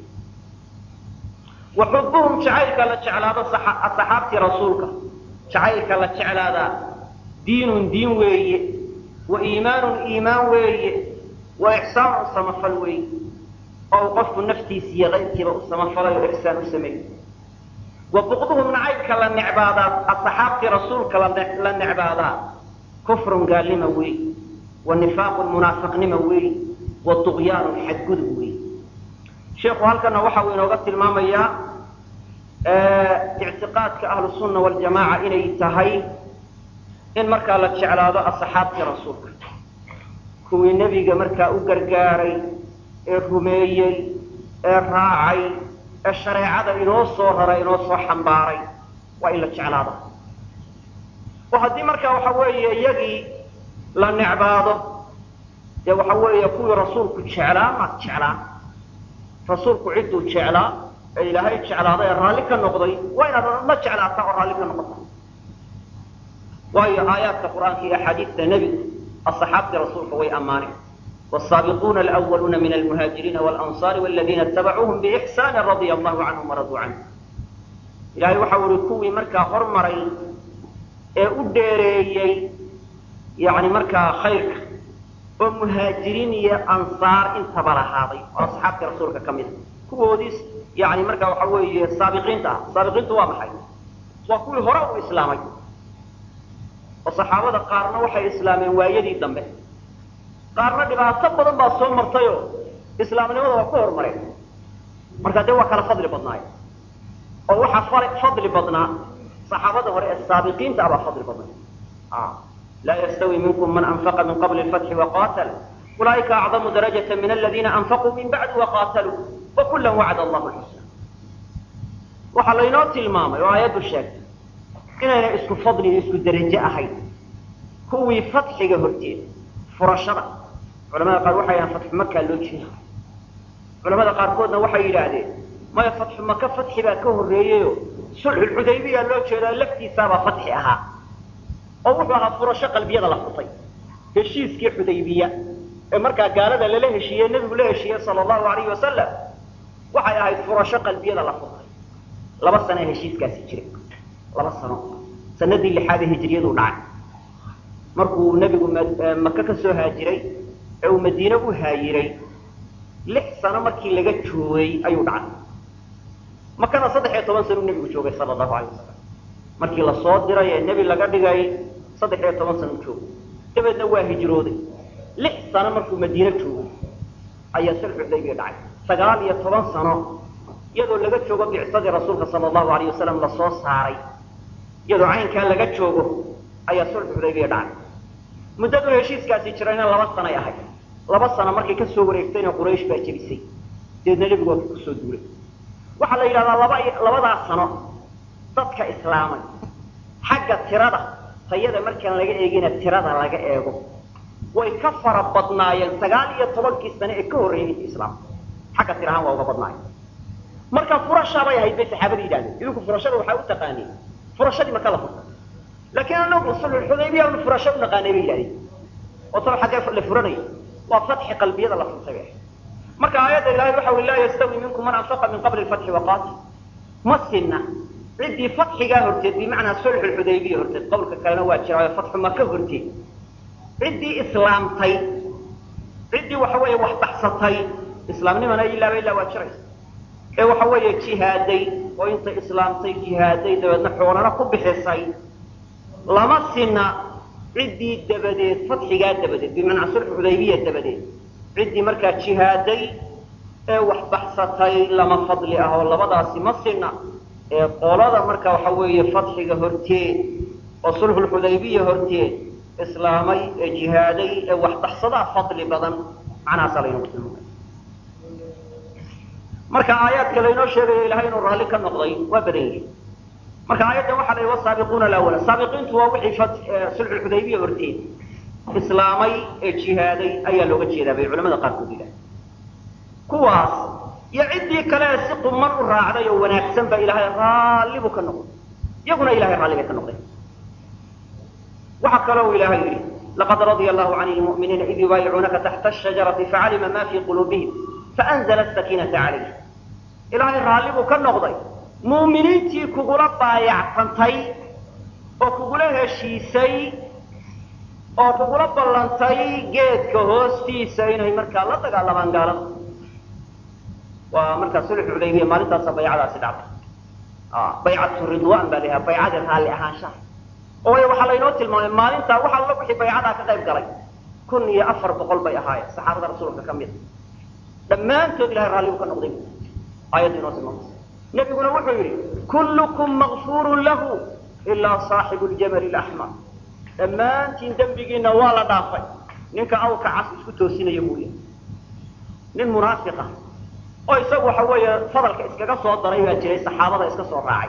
wa xubuhum jacaylka la jeclaado saxaabtii rasuulka jacaylka la jeclaadaa diinun diin weeye wa iimaanun iimaan weeye wa ixsaanun samafal weeye oo uu qofku naftiisa iyo qayrkiiba u samafalay oo ixsaan u sameeyey wa buqduhum nacaybka la necbaadaa asxaabtii rasuulka la necbaadaa kufrun gaalnima weey wa nifaaqun munaafiqnima weey wa duqyaanun xadgudub weey sheikhu halkana waxa uu inooga tilmaamayaa ictiqaadka ahlu sunna waljamaaca inay tahay in markaa la jeclaado asxaabtii rasuulka kuwii nebiga markaa u gargaaray ee rumeeyey ee raacay ee shareecada inoo soo raray inoo soo xambaaray waa in la jeclaado oo haddii markaa waxa weeye iyagii la necbaado dee waxa weeye kuwii rasuulku jeclaa maad jeclaan rasuulku cidduu jeclaa ee ilaahay jeclaaday ee raalli ka noqday waa inaad la jeclaataa oo raalli ka noqota waayo aayaadka qur'aanka iyo axaadiista nebigu asxaabtii rasuulka way ammaaneen والسابقون الأولون من المهاجرين والأنصار والذين اتبعوهم بإحسان رضي الله عنهم ورضوا عنه إلهي وحاول كوي مركا هرمري أدريي يعني مركا خير ومهاجرين يا أنصار انت بلا هذا وأصحاب رسولك كمل كوديس يعني مركا وحاول السابقين تا السابقين تو محي وكل هراء إسلامي وصحابة قارنا وحي إسلامي ويدي دمه qaarna dhibaato badan baa soo martayoo islaamnimada waa ku horumareen markaa dee waa kala fadli badnaay oo waxaa fadli badnaa saxaabada hore ee saabiqiinta abaa fadli badnay laa yastawi minkum man anfaqa min qabli lfatxi waqatal ulaa'ika acdamu darajata min aladiina anfaquu min bacdi waqaataluu wakula wacd allahu lxusna waxaa laynoo tilmaamay oo aayaddu sheegtay inayna isku fadli iyo isku derajo ahayn kuwii fatxiga horteeda furashada culamada qaar waxay yidhahaan fatxu makaa loo jeeda culamada qaarkoodna waxay yidhaahdeen maya fatxu maka fatxi baa ka horreeyeyo sulxulxudaybiya loo jeedaa laftiisaabaa fatxi ahaa oo wuxuu ahaa furasho qalbiyada la furtay heshiiskii xudaybiya ee markaa gaalada lala heshiiyey nebigu la heshiiyey sala allahu alayhi wasalam waxay ahayd furasho qalbiyada la furtay laba sano ee heshiiskaasi jiray laba sano sanadii lixaadee hijriyadu dhacay markuu nebigu maka ka soo haajiray ee uu madiine u haayiray lix sano markii laga joogay ayuu dhacay makana saddex iyo toban sano u nebigu joogay sala allahu alay wasalam markii lasoo diray ee nebi laga dhigay saddex iyo toban sano u joogay dabeedna waa hijrooday lix sano markuu madiine joogay ayaa sulxu xudaybiya dhacay sagaal iyo toban sano iyadoo laga joogo bicsadii rasuulka sala allahu alayh wasalam lasoo saaray iyadoo caynkaa laga joogo ayaa sulxu xudaybiya dhacay muddadu heshiiskaasi jirayna laba sanoay ahayd laba sano markay ka soo wareegtayna quraysh baa jebisay dabeedna nebigu waa kusoo duulay waxaa la yidhahdaa laba labadaa sano dadka islaamay xagga tirada tayada markaan laga eegina tirada laga eego way ka fara badnaayeen sagaal iyo tobankii sane ee ka horreeyay intii islaam xagga tir ahaan waa uga badnaayeen marka furashaabay ahayd bay saxaabada yidhahdeen idinku furashada waxaa u taqaaniin furashadii maka la furtay laakiin anagu sulxudaybiya nu furasho u naqaanay bay yidhahdeen oo taba xaggee la furanayo waa fatxi qalbiyada la furtay bay ahayd marka aayadda ilahay waxa ui laa yastawi minkum man anfaqa min qabli lfatxi waqaatil ma sinna ciddii fatxigaa horteed bimacnaa sulxu xudaybiya horteed qowlka kalena waa jiraayo fatxu maka horteed ciddii islaamtay ciddii waxa weeye wax baxsatay islaamnimana ilaaba ilaa waa jiraysa ee waxa weeye jihaaday oo intay islaamtay jihaaday dabeedna xoolana ku bixisay lama sinna ciddii dabadeed fatxigaa dabadeed bimacnaa sulxu xudaybiya dabadeed ciddii markaa jihaaday ee wax baxsatay lama fadli ah oo labadaasi ma sinna ee qolada marka waxa weeye fatxiga horteed oo sulxulxudaybiya horteed islaamay ee jihaaday ee wax baxsadaa fadli badan macnahaasaa laynagu tilmaamay marka aayaadka laynoo sheegayo ilahay inuu raalli ka noqday waa badan yihin marka aayaddan waxaa la yidhi wasaabiquuna alawala saabiqiintu waa wixii sulxulxudaybiya horteed islaamay ee jihaaday ayaa looga jeedaa bay culamada qaarkood yidhaha kuwaas iyo ciddii kale ee si quman u raacday oo wanaagsan ba ilaahay raalli buu ka noqday iyaguna ilahay raalli bay ka noqdeen waxaa kaloo ilaahay yidhi laqad radia allahu can lmu'miniina id yubaayicuunaka taxta ashajarati facalima ma fii quluubihim faanzla asakiinata calayh ilaahay raalli buu ka noqday mu'miniintii kugula baayactantay oo kugula heshiisay oo kugula ballantay geedka hoostiisa inay markaa la dagaalamaan gaalada waa markaa sulxu xudaybiya maalintaasa baycadaasi dhacday baycatu ridwan baa layaha baycadii raalli ahaanshaha oo way waxaa laynoo tilmaamay maalintaa waxa alla wixii baycadaa ka qayb galay kun iyo afar boqol bay ahaayeen saxaabada rasuulka ka mid dhammaantood ilahay raalli buu ka noqday aayaddu inoo tilmaamaysa nebiguna wuxuu yidhi kullukum makfurun lahu ilaa saaxibu ljamali laxmar dhammaantiin dembigiina waa la dhaafay ninka awrka cas isku toosinaya mooya nin munaafiqa oo isagu waxa weeye fadalka iskaga soo daray baa jiray saxaabada iska soo raacay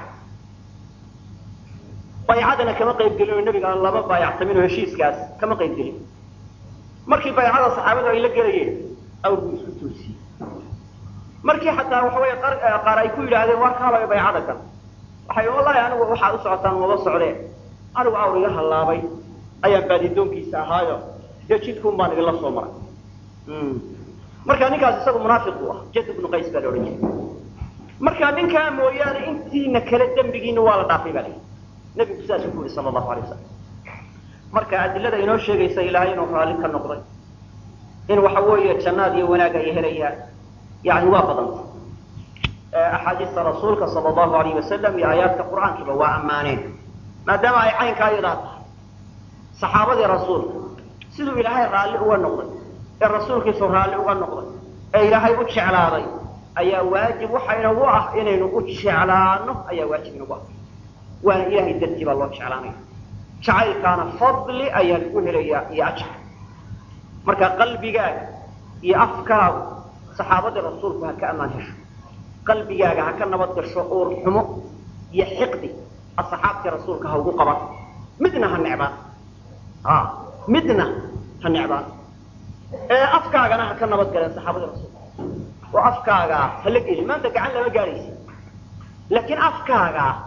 baycadana kama qayb gelin oo nebiga aan lama baayactamin oo heshiiskaas kama qayb gelin markii baycada saxaabadu ay la gelayeen awrku isku toosiyey markii xataa waxa weeye qaar ay ku yidhaahdeen waa kaalayo baycada kan waxay wallahi anigu waxaad u socotaan maba socdeen anigu awr iga hallaabay ayaan baadidoonkiisa ahaayo dee jidkuun baan idinla soo maray marka ninkaas isagu munaafiq buu ah jad ibnu qays baa la odhan jiray marka ninkaa mooyaane intiina kale dembigiina waa la dhaafay baa layihi nebigu sidaasuu ku yihi sala allahu alay wasalam marka adilada inoo sheegaysa ilaahay inuu raalli ka noqday in waxa weeye jannaad iyo wanaag ay helayaan yani waa badanta axaadiista rasuulka sala allahu alayh wasalam iyo aayaadka qur'aankiiba waa ammaaneen maadaama ay caynkaa iyadaa tahay saxaabadii rasuulka siduu ilaahay raalli uga noqday ee rasuulkiisu raalli uga noqday ee ilaahay u jeclaaday ayaa waajib waxaynagu ah inaynu u jeclaano ayaa waajib inagu ah waana ilahay dartii baa loo jeclaanaya jacaylkaana fadli ayaa lagu helayaa iyo ajar marka qalbigaaga iyo afkaagu saxaabadii rasuulku ha ka ammaan hesho qalbigaaga ha ka nabad gasho uur xumo iyo xiqdi asxaabtii rasuulka ha ugu qaban midna ha necbaan midna ha necbaan ee afkaagana ha ka nabad galeen saxaabadii rasuulka oo afkaagaa hala gelin maanta gacan lama gaadhaysa laakiin afkaagaa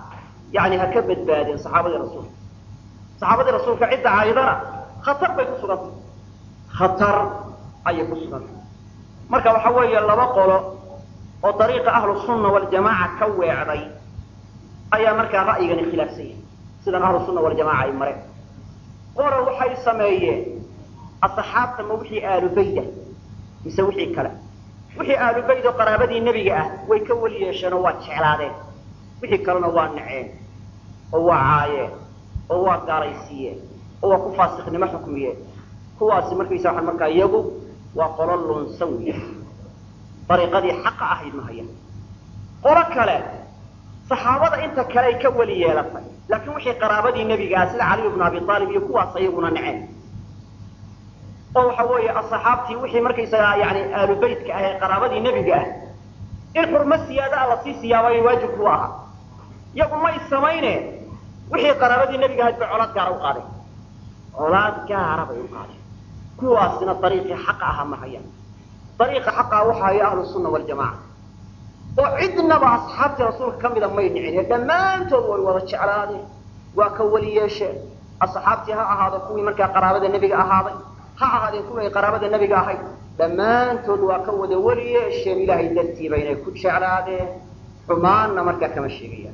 yani ha ka badbaadeen saxaabadii rasuulka saxaabadii rasuulka cidda caydana khatar bay ku sugantay khatar ayay ku sugantay marka waxa weeye laba qolo oo dariiqa ahlu sunna waljamaaca ka weecday ayaa markaa ra'yigani khilaafsan yahay sidan ahlu sunna waljamaca ay mareen qora waxay sameeyeen asxaabta ma wixii aalubayda mise wixii kale wixii aalubayd oo qaraabadii nebiga ah way ka weli yeesheen oo waa jeclaadeen wixii kalena waa naceen oo waa caayeen oo waa gaalaysiiyeen oo waa ku faasiqnimo xukmiyeen kuwaasi markaysa waxaan markaa iyagu waa qolo lunsan wey dariiqadii xaqa ahayd ma hayaan qolo kale saxaabada inta kale ay ka weli yeelatay laakiin wixii qaraabadii nebiga ah sida caliy bnu abi aalib iyo kuwaas ayaguna naceen oo waxa weeye asxaabtii wixii markaysagaa yani aalubaytka ah ee qaraabadii nebiga ah in xurmo siyaada a lasii siyaabay waajib ku ahaa iyagu may samayne wixii qaraabadii nebiga ahayd bay colaad gaara u qaadeen colaad gaara bay u qaadeen kuwaasina dariiqii xaqa aha ma hayaan dariiqa xaqaa waxa haya ahlu sunna waljamaca oo cidnaba asxaabtii rasuulka ka mida may nicin ee dhammaantood way wada jeclaadeen waa ka weli yeesheen asxaabtii ha ahaado kuwii markaa qaraabada nebiga ahaaday ha ahaadeen kuwii ay qaraabada nebiga ahayd dhammaantood waa ka wada weli yeesheen ilaahay dartiiba inay ku jeclaadeen xumaanna markaa kama sheegayaan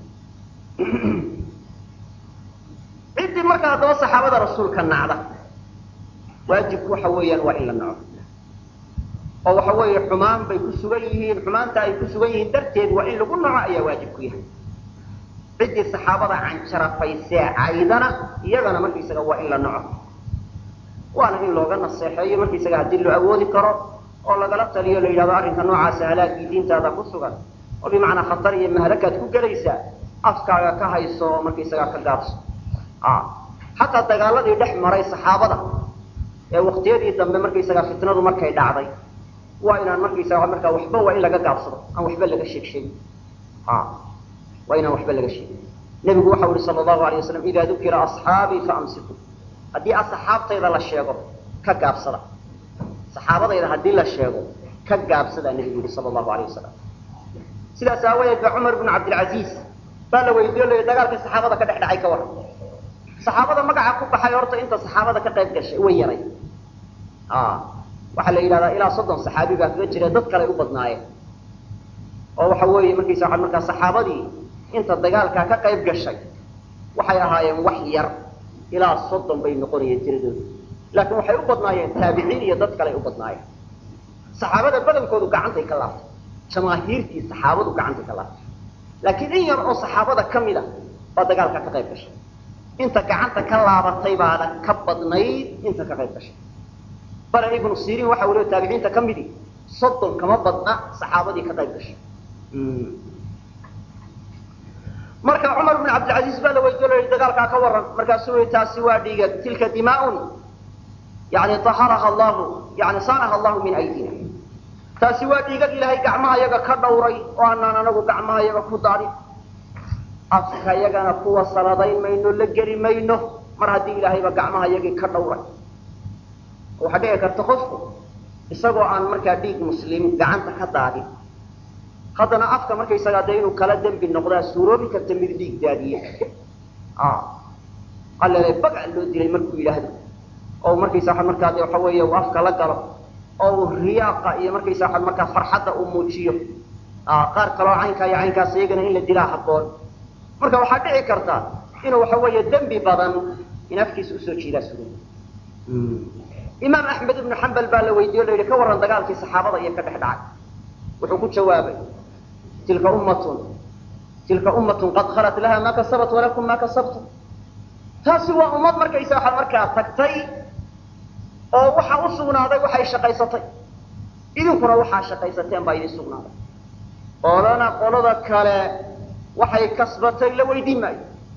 ciddii markaa haddaba saxaabada rasuulka nacda waajibku waxa weeyaan waa in la naco oo waxa weeye xumaan bay ku sugan yihiin xumaanta ay ku sugan yihiin darteed waa in lagu naco ayaa waajib ku yahay ciddii saxaabada canjarafaysee caydana iyagana markaysaga waa in la naco waana in looga naseexeeyo markaysaga haddii loo awoodi karo oo lagala taliyo la yidhahdo arrinka noocaasa halaagii diintaada ku sugan oo bimacnaa khatar iyo mahalakaad ku gelaysaa afkaaga ka hayso oo markaysagaa ka gaabso xataa dagaaladii dhex maray saxaabada ee waktiyadii dambe markaysagaa fitnadu markay dhacday waa inaan markaysaga markaa waxba waa in laga gaabsado aan waxba laga sheeg sheegin waa inaan waxba laga sheegin nebigu waxau yihi sala allahu alay waslam ida dukira asxaabii faamsiku haddii asxaabtayda la sheego ka gaabsada saxaabadayda haddii la sheego ka gaabsadaa nebigu yihi sala allahu alayh wasalam sidaas aawadeed ba cumar bnu cabdilcaziiz baa la weydiiyo la yidhi dagaalkii saxaabada ka dhex dhacay ka waran saxaabada magaca ku baxay horta inta saxaabada ka qayb gashay way yaray waxaa la yidhahdaa ilaa soddon saxaabi baa kaga jira dad kale u badnaayeen oo waxa weeye markaysa waa markaa saxaabadii inta dagaalkaa ka qayb gashay waxay ahaayeen wax yar ilaa soddon bay noqonayeen tiradoodu laakiin waxay u badnaayeen taabiciin iyo dad kale ay u badnaayeen saxaabada badankoodu gacantay ka laaftay jamaahiirtii saxaabadu gacantay ka laaftay laakiin in yar oo saxaabada ka mid a baa dagaalkaa ka qayb gashay inta gacanta ka laabatay baana ka badnayd inta ka qayb gashay bale ibnu sirin waxa uu le taabiciinta ka midi soddon kama badna saxaabadii ka qayb gashay marka cumar bn cabdilcaziiz baa la weydiyo la yihi dagaalkaa ka waran markaasuu yihi taasi waa dhiiga tilka dimaaun yani aharaha allahu yani saanaha allahu min aydina taasi waa dhiigag ilaahay gacmaha yaga ka dhawray oo aanaan anagu gacmaha yaga ku daadin afka yagana kuwa sanadayn mayno la geli mayno mar haddii ilaahayba gacmaha yagii ka dhawray waxaa dhici karta qofku isagoo aan markaa dhiig muslim gacanta ka daadin haddana afka markaysagaa dee inuu kala dembi noqdaa suuroobi karta mid dhiig daadiye allele bagac loo dilay markuu yidhaahdo oo markaysa waa markaa de waxa weeye uu afka la galo oo uu riyaaqa iyo markaysa waa markaa farxadda uu muujiyo qaar kaloo caynkaa iyo caynkaas iyagana in la dilaa habboon marka waxaa dhici karta inuu waxa weeye dembi badan in afkiisa usoo jiidaa suuroobi imaam axmed ibnu xambal baa la weydiiyo o la yidhi ka warran dagaalkii saxaabada iyo ka dhex dhacay wuxuu ku jawaabay tilka ummatun tilka ummatun qad khalat laha ma kasabat walakum ma kasabtum taasi waa ummad markaysa waxaa markaa tagtay oo waxa u sugnaaday waxay shaqaysatay idinkuna waxaa shaqaysateen baa idin sugnaaday qolana qolada kale waxay kasbatay la weydiin maayo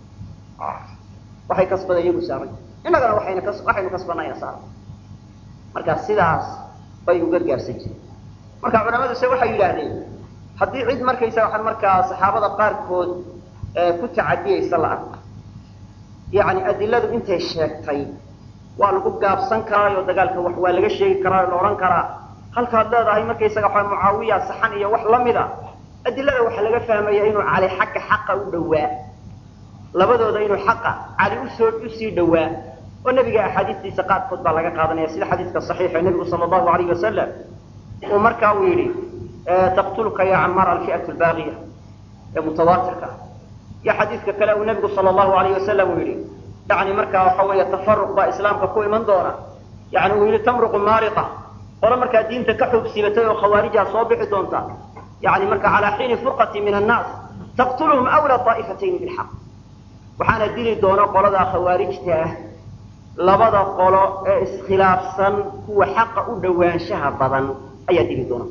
waxay kasbaday iyagu saaray innagana waxayna kas waxaynu kasbanayna saaray marka sidaas bay uga gaarsan jireen marka culamadu se waxay yidhaahdeen haddii cid markaysa waxaan markaa saxaabada qaarkood ku tacadiyaysa la arko yacni adiladu intay sheegtay waa lagu gaabsan karaayo dagaalka wax waa laga sheegi karaa la odhan karaa halkaad leedahay markaysaga waxa mucaawiya saxan iyo wax lamid a adilada waxaa laga fahmaya inuu cali xagga xaqa u dhowaa labadooda inuu xaqa cali usoo usii dhowaa oo nebiga axaadiistiisa qaarkood baa laga qaadanaya sida xadiiska saxiixa nebigu sala allahu alayh wasalam uu markaa uu yidhi taqtuluka ya camaar alfi'atu albaaqiya ee mutawaatirka ah iyo xadiiska kale uu nebigu sala allahu alayh wasalam uu yidhi yani markaa waxa weeye tafaruq baa islaamka ku iman doona yani uu yidhi tamruqu maariqa qolo markaa diinta ka xoogsiibatay oo khawaarijaa soo bixi doonta yani marka calaa xiini furqati min annaas taqtuluhum awla taa'ifatayn bilxaq waxaana dili doona qoladaa khawaarijta ah labada qolo ee iskhilaafsan kuwa xaqa u dhowaanshaha badan ayaa dili doona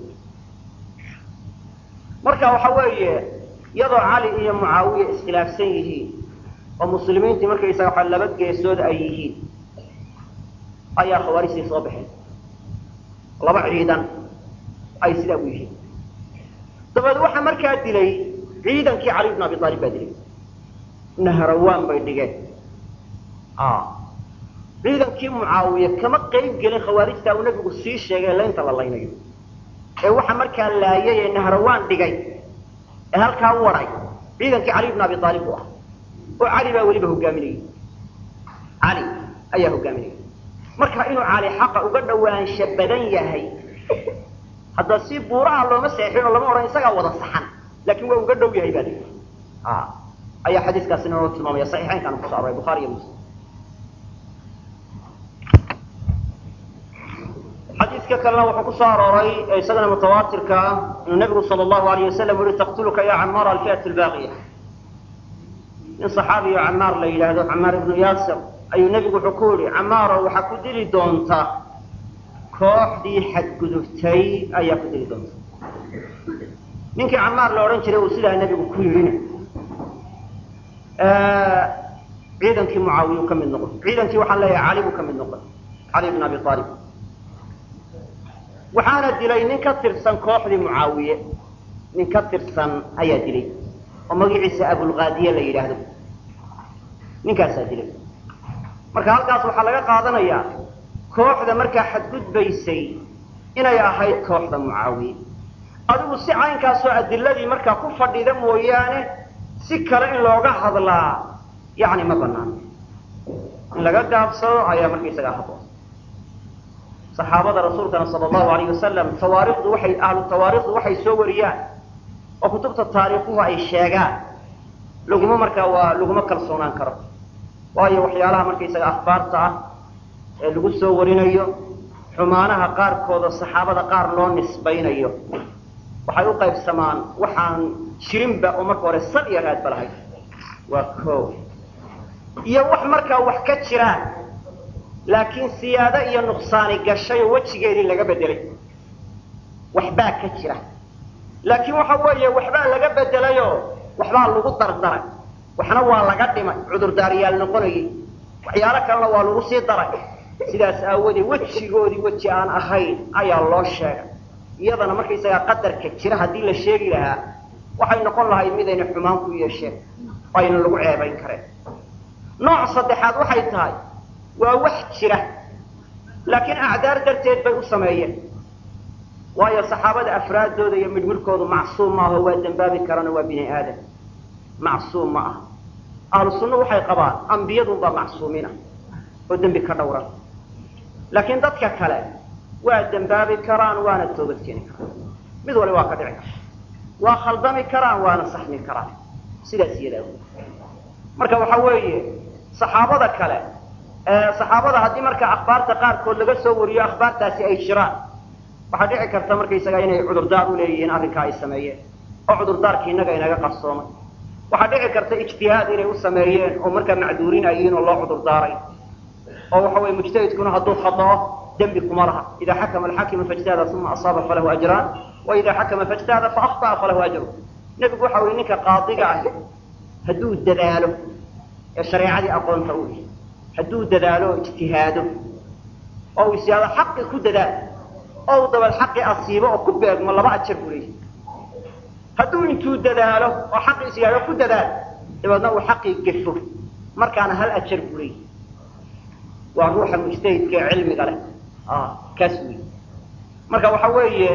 marka waxa weeye iyadoo cali iyo mucaawiya iskhilaafsan yihiin oo muslimiintii markaysaga waxa laba geesood ay yihiin ayaa khawaarijtii soo baxeen laba ciidan ay sidaa u yihiin dabeed waxaa markaa dilay ciidankii cali bn abi aalib baa dilay nahrawaan bay dhigeen ciidankii mucaawiye kama qayb gelin khawaarijtaa uu nabigu sii sheegay laynta la laynayo ee waxa markaa laayay ee nahrawaan dhigay ee halkaa u waray ciidankii cali bn abi aalib u ah oo cali baa weliba hogaaminayay cali ayaa hogaaminayay marka inuu cali xaqa uga dhawaansha badan yahay hadda si buuraha looma seexin oo lama odhan isagaa wada saxan laakiin waa uga dhow yahay baa lii ayaa xadiiskaasina noo tilmaamaya saxiixeynkaana kuso aroray bukhaari iyo muslim xadiiska kalena wuxuu kusoo arooray isagana mutawaatirka ah inuu nabigu sala allahu alayh wasalam yihi taqtuluka ya camaar alfi'at albaaqiya nin saxaabiyo camaar la yidhaahdo camaar ibnu yaasir ayuu nebigu wuxuu ku yihi camaaro waxaa ku dili doonta kooxdii xadgudubtay ayaa ku dili doonta ninkii camaar la odhan jiray uu sidaa nebigu ku yidhina ciidankii mucaawiya u ka mid noqon ciidankii waxaan leeyahay cali buu ka mid noqon cali bn abi aalib waxaana dilay nin ka tirsan kooxdii mucaawiye nin ka tirsan ayaa dilay oo magaciisa abulkaadiye la yidhaahdo ninkaasaa dilay marka halkaas waxaa laga qaadanayaa kooxda markaa xadgudbaysay inay ahayd kooxda mucaawiye adigu si caynkaasoo adiladii markaa ku fadhida mooyaane si kale in looga hadlaa yani ma banaano in laga gaabsado ayaa markaysaga haboon saxaabada rasuulkana sala allahu alayh wasalam tawaarikhdu waxay ahlu tawaarikhdu waxay soo wariyaan oo kutubta taariikhuhu ay sheegaan laguma markaa waa laguma kalsoonaan karo waayo waxyaalaha markaysaga akhbaarta ah ee lagu soo warinayo xumaanaha qaarkooda saxaabada qaar loo nisbaynayo waxay u qaybsamaan waxaan jirinba oo marka hore sal iyo raadba lahayd waa ko iyo wax markaa wax ka jiraan laakiin siyaado iyo nuqsaani gashay oo wejigeedii laga bedelay waxbaa ka jira laakiin waxa weeye waxbaa laga bedelayoo waxbaa lagu dardaray waxna waa laga dhimay cudurdaariyaal noqonayay waxyaalo kalena waa lagu sii daray sidaas aawadeed wejigoodii weji aan ahayn ayaa loo sheegay iyadana markaysagaa qadarka jira haddii la sheegi lahaa waxay noqon lahayd midayna xumaan ku yeesheen oo ayna lagu ceebayn kareen nooc saddexaad waxay tahay waa wax jira laakiin acdaar darteed bay u sameeyeen waayo saxaabada afraaddooda iyo midhmidhkoodu macsuum maaho waa dembaabi karana waa bini aadam macsuum ma ah ahlu sunna waxay qabaan ambiyadunbaa macsuumiin ah oo dembi ka dhowran laakiin dadka kale waa dembaabi karaan waana toobad keeni karaan mid wali waa ka dhici karta waa khaldami karaan waana saxmi karaan sidaas iyadaa marka waxa weeye saxaabada kale saxaabada haddii marka akhbaarta qaarkood laga soo wariyo akhbaartaasi ay jiraan waxaa dhici karta markaysaga inay cudurdaar u leeyihiin arrinkaa ay sameeyeen oo cudurdaarkii innaga inaga qarsoomay waxaa dhici karta ijtihaad inay u sameeyeen oo markaa macduurin ay yihiin oo loo cudurdaaray oo waxa weye mujtahidkuna hadduu khadao dembi kuma laha ida xakama alxaakimu faijtahada uma asaaba falahu ajraan wa ida xakama faijtahada faakطa'a falahu ajru nebigu waxa weye ninka qaadiga ah hadduu dadaalo ee shareecadii aqoonta u ihi hadduu dadaalo oo ijtihaado oo uu isyaado xaqi ku dadaal oo uu dabal xaqi asiibo oo ku beegmo laba ajar buu leeyahy hadduu intuu dadaalo oo xaqi isyaado ku dadaal dabeedna uu xaqii gefo markaana hal ajar buu leeyahy waa ruuxa mujtahidka ee cilmiga leh kaas wey marka waxa weeye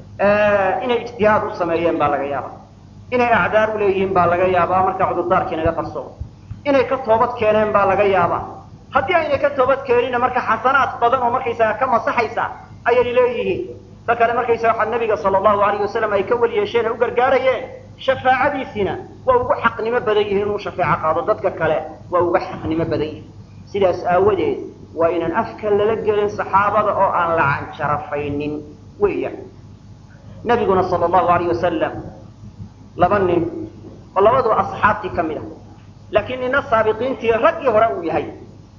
inay ijtihaad u sameeyeen baa laga yaaba inay acdaar u leeyihiin baa laga yaabaa marka cudurdaarkii naga qarsoomo inay ka toobad keeneen baa laga yaabaa haddii aynay ka toobad keeninna marka xasanaad badan oo markaysaga ka masaxaysa ayay leeyihiin ta kale markaysaga waxaa nabiga sala allahu alayh wasalam ay ka weli yeesheen ee u gargaarayeen shafaacadiisiina waa ugu xaqnimo badan yihiin inuu shafeeco qaado dadka kale waa uga xaqnimo badan yihin sidaas aawadeed waa inaan afka lala gelin saxaabada oo aan la canjarafaynin weeyaan nabiguna sala allahu alayh wasalam laba nin oo labaduba asxaabtii ka mid ah laakiin nina saabiqiintii raggii hore uu yahay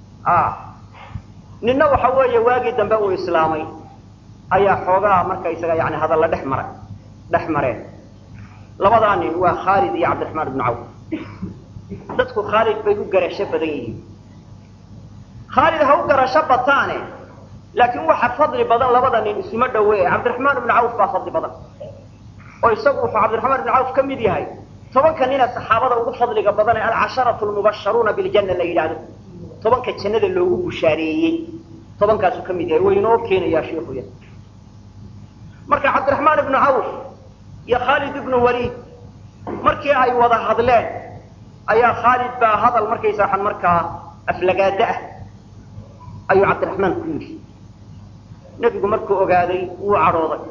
nina waxa weeye waagii dambe uu islaamay ayaa xoogaa markaysaga yani hadalla dhex maray dhex mareen labadaa nin waa khaalid iyo cabdiraxmaan ibnu cawf dadku khaalid bay u garasho badan yihiin khaalid ha u garasho bataane laakiin waxa fadli badan labada nin isuma dhawe cabdiraxmaan ibnu cawf baa fadli badan oo isagu wuxuu cabdiraxmaan ibnu cawf ka mid yahay tobanka nina saxaabada ugu fadliga badan ee alcasharatu lmubasharuuna biljanna la yidhaahdo tobanka jannada loogu bushaareeyey tobankaasuu ka mid yahay way inoo keenayaa shiikuya marka cabdiraxmaan ibnu cawf iyo khaalid ibnu waliid markii ay wada hadleen ayaa khaalid baa hadal markaysa waxaan markaa aflagaada ah ayuu cabdiraxmaan ku yidhi nebigu markuu ogaaday wuu cadhooday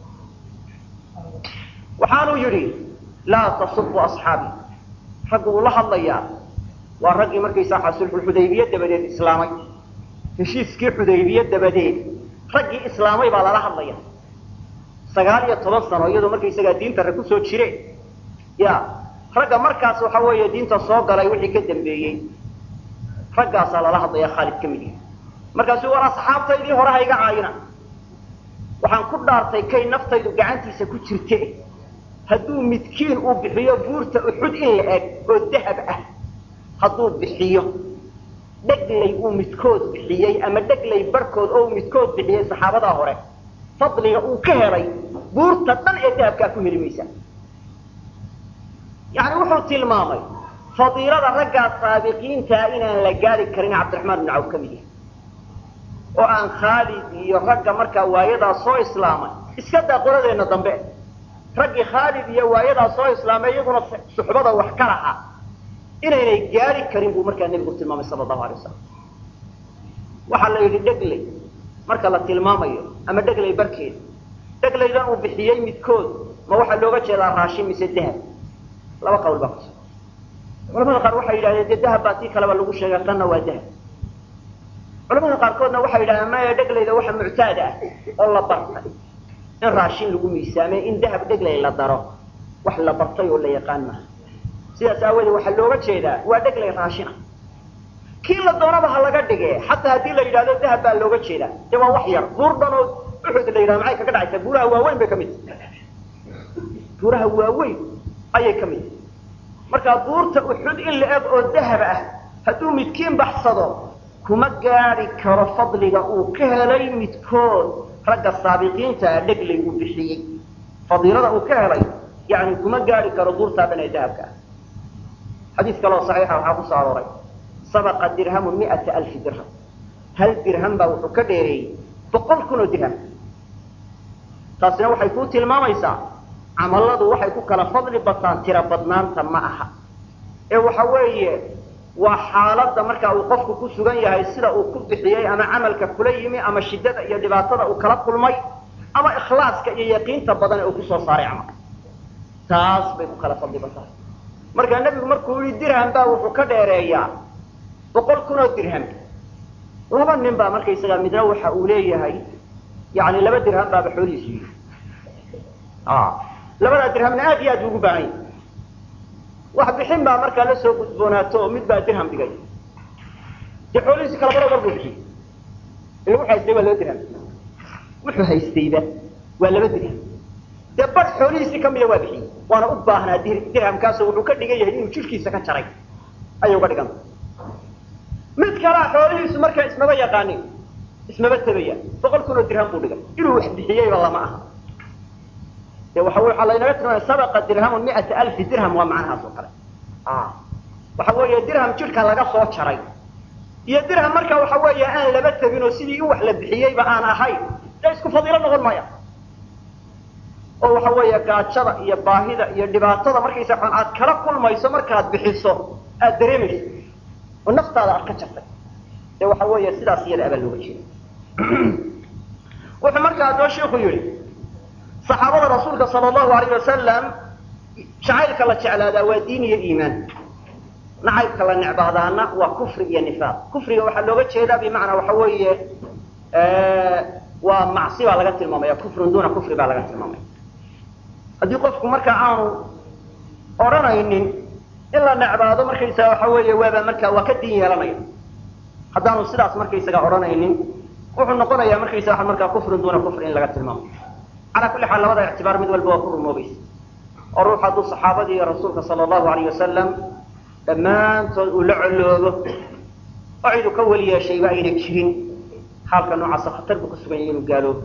waxaanuu yidhi laa tasubu asxaabi raggu uu la hadlayaa waa raggii markaysa waxaa sulxulxudaybiye dabadeed islaamay heshiiskii xudaybiye dabadeed raggii islaamay baa lala hadlaya sagaal iyo toban sano iyadoo markaysagaa diinta rag kusoo jire ya ragga markaas waxa weeye diinta soo galay wixii ka dambeeyey raggaasaa lala hadlaya khaalid ka mid yahay markaasu war asxaabtaydii hore hayga caayina waxaan ku dhaartay kay naftaydu gacantiisa ku jirte hadduu midkiin uu bixiyo buurta uxud in la eg oo dahab ah hadduu bixiyo dheglay uu midkood bixiyey ama dheglay barhkood oo uu midkood bixiyey saxaabadaa hore fadliga uu ka helay buurta dhan ee dahabkaa ku heli maysa yani wuxuu tilmaamay fadiilada raggaa saabiqiintaa inaan la gaari karin cabdiraxmaan ibnu cawf ka mid yahay oo aan khaalid iyo ragga markaa waayadaa soo islaamay iska daa qoladeenna dambe raggii khaalid iyo waayadaa soo islaamay iyaguna suxbada wax ka lahaa inaynay gaari karin buu markaa nebigu tilmaamay sala allahu alay wasalam waxaa la yidhi dhegley marka la tilmaamayo ama dheglay barkeeda dheglaydan uu bixiyey midkood ma waxaa looga jeedaa raashin mise dahab laba qawl baa kusugan culamada qaar waxay yidhahdeen dee dahab baa tii kaleba lagu sheegay tanna waa dahab culamada qaarkoodna waxay yidhahdeen maya dheglayda waxa muctaad ah oo la bartay in raashin lagu miisaamay in dahab dheglay la daro wax la bartay oo la yaqaan maaha sidaas aawadeed waxaa looga jeedaa waa dheglay raashina kii la doonaba ha laga dhige xataa haddii la yidhahdo dahab baa looga jeedaa dee waa wax yar buur dhan oo uxud la yidhahdo maxay kaga dhacaysaa buuraha waaweyn bay ka mid tahay buuraha waaweyn ayay ka mid tahay markaa buurta uxud in la eg oo dahab ah hadduu midkiin baxsado kuma gaadi karo fadliga uu ka helay midkood ragga saabiqiinta ah dheglay uu bixiyey fadiilada uu ka helay yani kuma gaadi karo buurtaa dhan ee dahabka ah xadiis kaloo saxiixa waxaa ku soo arooray sabaqa dirhamu miata alfi dirham hal dirham baa wuxuu ka dheereeyey boqol kun oo dirham taasina waxay kuu tilmaamaysaa camalladu waxay ku kala fadli bataan tiro badnaanta ma aha ee waxa weeye waa xaaladda markaa uu qofku ku sugan yahay sida uu ku bixiyey ama camalka kula yimi ama shiddada iyo dhibaatada uu kala kulmay ama ikhlaaska iyo yaqiinta badan ee uu kusoo saaray camal taas bay ku kala fadli bataan markaa nebigu markuu yihi dirham baa wuxuu ka dheereeyaa boqol kun oo dirham laba nin baa markaysaga midna waxa uu leeyahay yani laba dirham baaba xoolihiisu yihi labadaa dirhamna aad iyo aad ugu baahan yahy wax bixin baa markaa la soo gudboonaato oo mid baa dirham dhigay dee xoolihiisi kala baro mar buu bixiyey ila wuxuu haystay waa laba dirham wuxuu haystayba waa laba dirham dee bar xoolihiisii kamida waa bixiyey waana u baahnaa dirhamkaasoo wuxuu ka dhigan yahay inuu jirkiisa ka jaray ayay uga dhiganta mid kalea xoolihiisu markaa ismaba yaqaanin ismaba tabaya boqol kun oo dirham buu dhigay inuu wax bixiyeyba lama aha de waxa waxaa laynaga tilmaamaya sabaqa dirhamu miata alfi dirham waa macnahaas oo kale waxa weeye dirham jidhka laga soo jaray iyo dirham marka waxa weeye aan laba tabin oo sidii in wax la bixiyeyba aan ahayn dee isku fadiilo noqon maya oo waxa weeye gaajada iyo baahida iyo dhibaatada markaysa xun aad kala kulmayso markaad bixiso aad dareemayso oo naftaada aad ka jartay dee waxa weeye sidaas iyada abaa looga jeeda wuxuu markaa adoo shiiku yidhi saxaabada rasuulka sala allahu alayh wasalam jacaylka la jeclaadaa waa diin iyo iimaan nacaybka la necbaadaana waa kufri iyo nifaaq kufriga waxaa looga jeedaa bimacnaa waxa weeye waa macsi baa laga tilmaamaya kufrun duna kufri baa laga tilmaamaya haddii qofku markaa aanu odhanaynin in la necbaado markaysaga waxa weeye waaba markaa waa ka diin yeelanaya haddaanu sidaas markaysaga odhanaynin wuxuu noqonayaa markaysa waa markaa kufrun duna kufri in laga tilmaamo calaa kulli xaal labada ictibaar mid walba waa ku rumoobaysa oo ruux hadduu saxaabadii iyo rasuulka sala allahu alayh wasalam dhammaantood uu la coloobo oo cidu ka weli yeeshayba ayna jirin xaalka noocaasa khatar buu ku sugan yahay inuu gaaloobo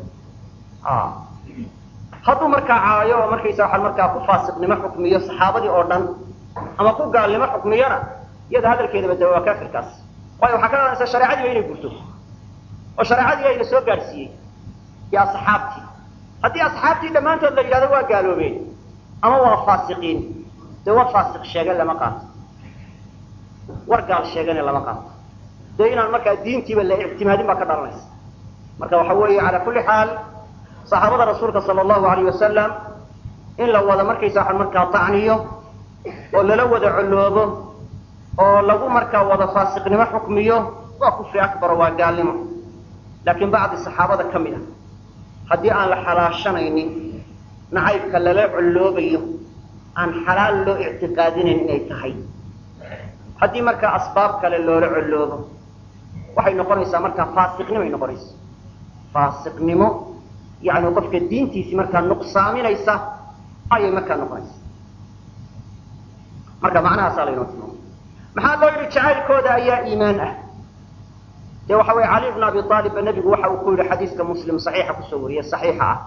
hadduu markaa caayo oo markaysa waxaa markaa ku faasiqnimo xukmiyo saxaabadii oo dhan ama ku gaalnimo xukmiyona iyada hadalkeedaba dawa waa kaafirkaas waayo waxaa ka dhalanaysa shareecadiiba inay gurto oo shareecadii ayna soo gaadhsiiyey iyo asxaabtii haddii asxaabtii dhammaantood la yidhahdo waa gaaloobeen ama waa faasiqiin dee war faasiq sheegen lama qaato war gaal sheegane lama qaato dee inaan markaa diintiiba la ictimaadin baa ka dhalanaysa marka waxa weeye calaa kulli xaal saxaabada rasuulka sala allahu alayh wasalam in la wada markaysa waxaan markaa tacniyo oo lala wada coloobo oo lagu markaa wada faasiqnimo xukmiyo waa kufri akbaro waa gaalnimo laakiin bacdi saxaabada ka mid a haddii aan la xalaashanaynin nacaybka lala colloobayo aan xalaal loo ictiqaadinayn inay tahay haddii markaa asbaab kale loola colloobo waxay noqonaysaa markaa faasiqnimoay noqonaysa faasiqnimo yani qofka diintiisii markaa nuqsaaminaysa ayay markaa noqonaysa marka macnahaasaa laynoo tilmaamay maxaa loo yidhi jacaylkooda ayaa iimaan ah de waxa weye cali bn abi aalib ba nebigu waxa uu ku yihi xadiiska muslim saxiixa kusoo wariyey saxiixa ah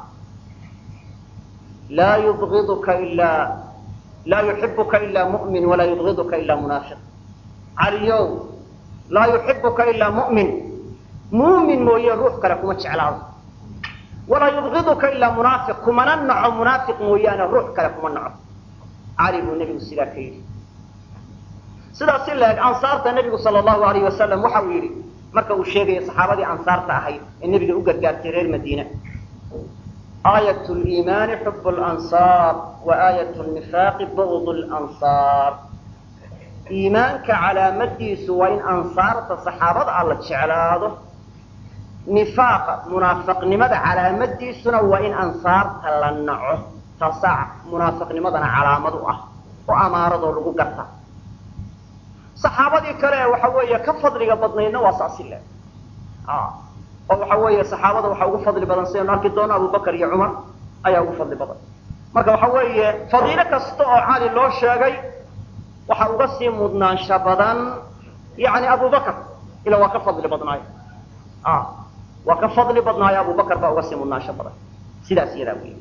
laa yubidka ilaa laa yuxibuka ilaa mu'min walaa yubgiduka ilaa munaafiq caliyow laa yuxibuka ilaa mu'min muumin mooye ruux kale kuma jeclaado walaa yubgiduka ilaa munaafiq kumana naco munaafiq mooyaane ruux kale kuma naco cali buu nebigu sidaa ka yidhi sidaas si laeg ansaarta nebigu sala allahu alayh wasalam waxa uu yidhi marka uu sheegayo saxaabadii ansaarta ahayd ee nebiga u gargaartay reer madiina aayat liimaani xub lansaar wa aayat nifaaqi bugd lansaar iimaanka calaamadiisu waa in ansaarta saxaabada ah la jeclaado nifaaqa munaafaqnimada calaamadiisuna waa in ansaarta la naco taasaa munaafiqnimadana calaamad u ah oo amaaradoo lagu garta saxaabadii kale waxa weeye ka fadliga badnaydna waa saasi le oo waxa weeye saxaabada waxaa ugu fadli badan sidaynu arki doono abubakar iyo cumar ayaa ugu fadli badan marka waxa weeye fadiilo kasta oo cali loo sheegay waxaa uga sii mudnaansha badan yani abubakar ila waa ka fadli badnaayo waa ka fadli badnaayo abubakar baa uga sii mudnaansho badan sidaas iyadaa wey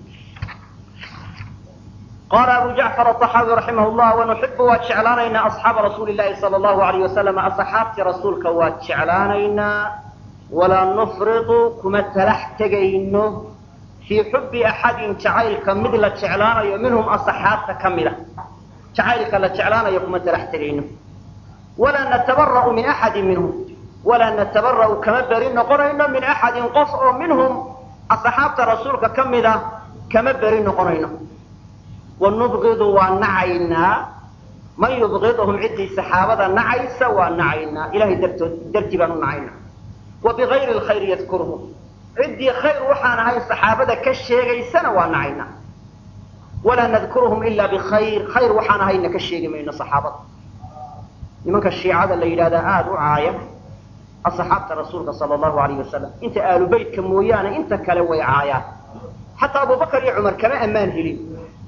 qala abu jacfar aطaxaawi raximah llah wanuxibu waa jeclaanaynaa asxaaba rasuuli lahi sala allahu alayh wasalam asxaabtii rasuulka waa jeclaanaynaa walaa nufridu kuma talax tegayno fii xubi axadin jacaylka mid la jeclaanayo minhum asxaabta ka mida jacaylka la jeclaanayo kuma talax tegayno walaa natabara'u min axadin minhum walaa natabara'u kama beri noqonayno min axadin qof oo minhum asxaabta rasuulka ka mida kama beri noqonayno wanubgidu waa nacaynaa man yubgidhum ciddii saxaabada nacaysa waa nacaynaa ilahay dartood dartii baan u nacaynaa wa bigayri lkhayri yadkuruhum ciddii khayr waxaan ahayn saxaabada ka sheegaysana waa nacaynaa walaa nadkuruhum ilaa bikhayr khayr waxaan ahayna ka sheegi mayno saxaabada nimanka shiicada la yidhahdaa aada u caaya asxaabta rasuulka sala allahu alayh wasalam inta aalu beytka mooyaane inta kale way caayaan xataa abubakar iyo cumar kama ammaan helin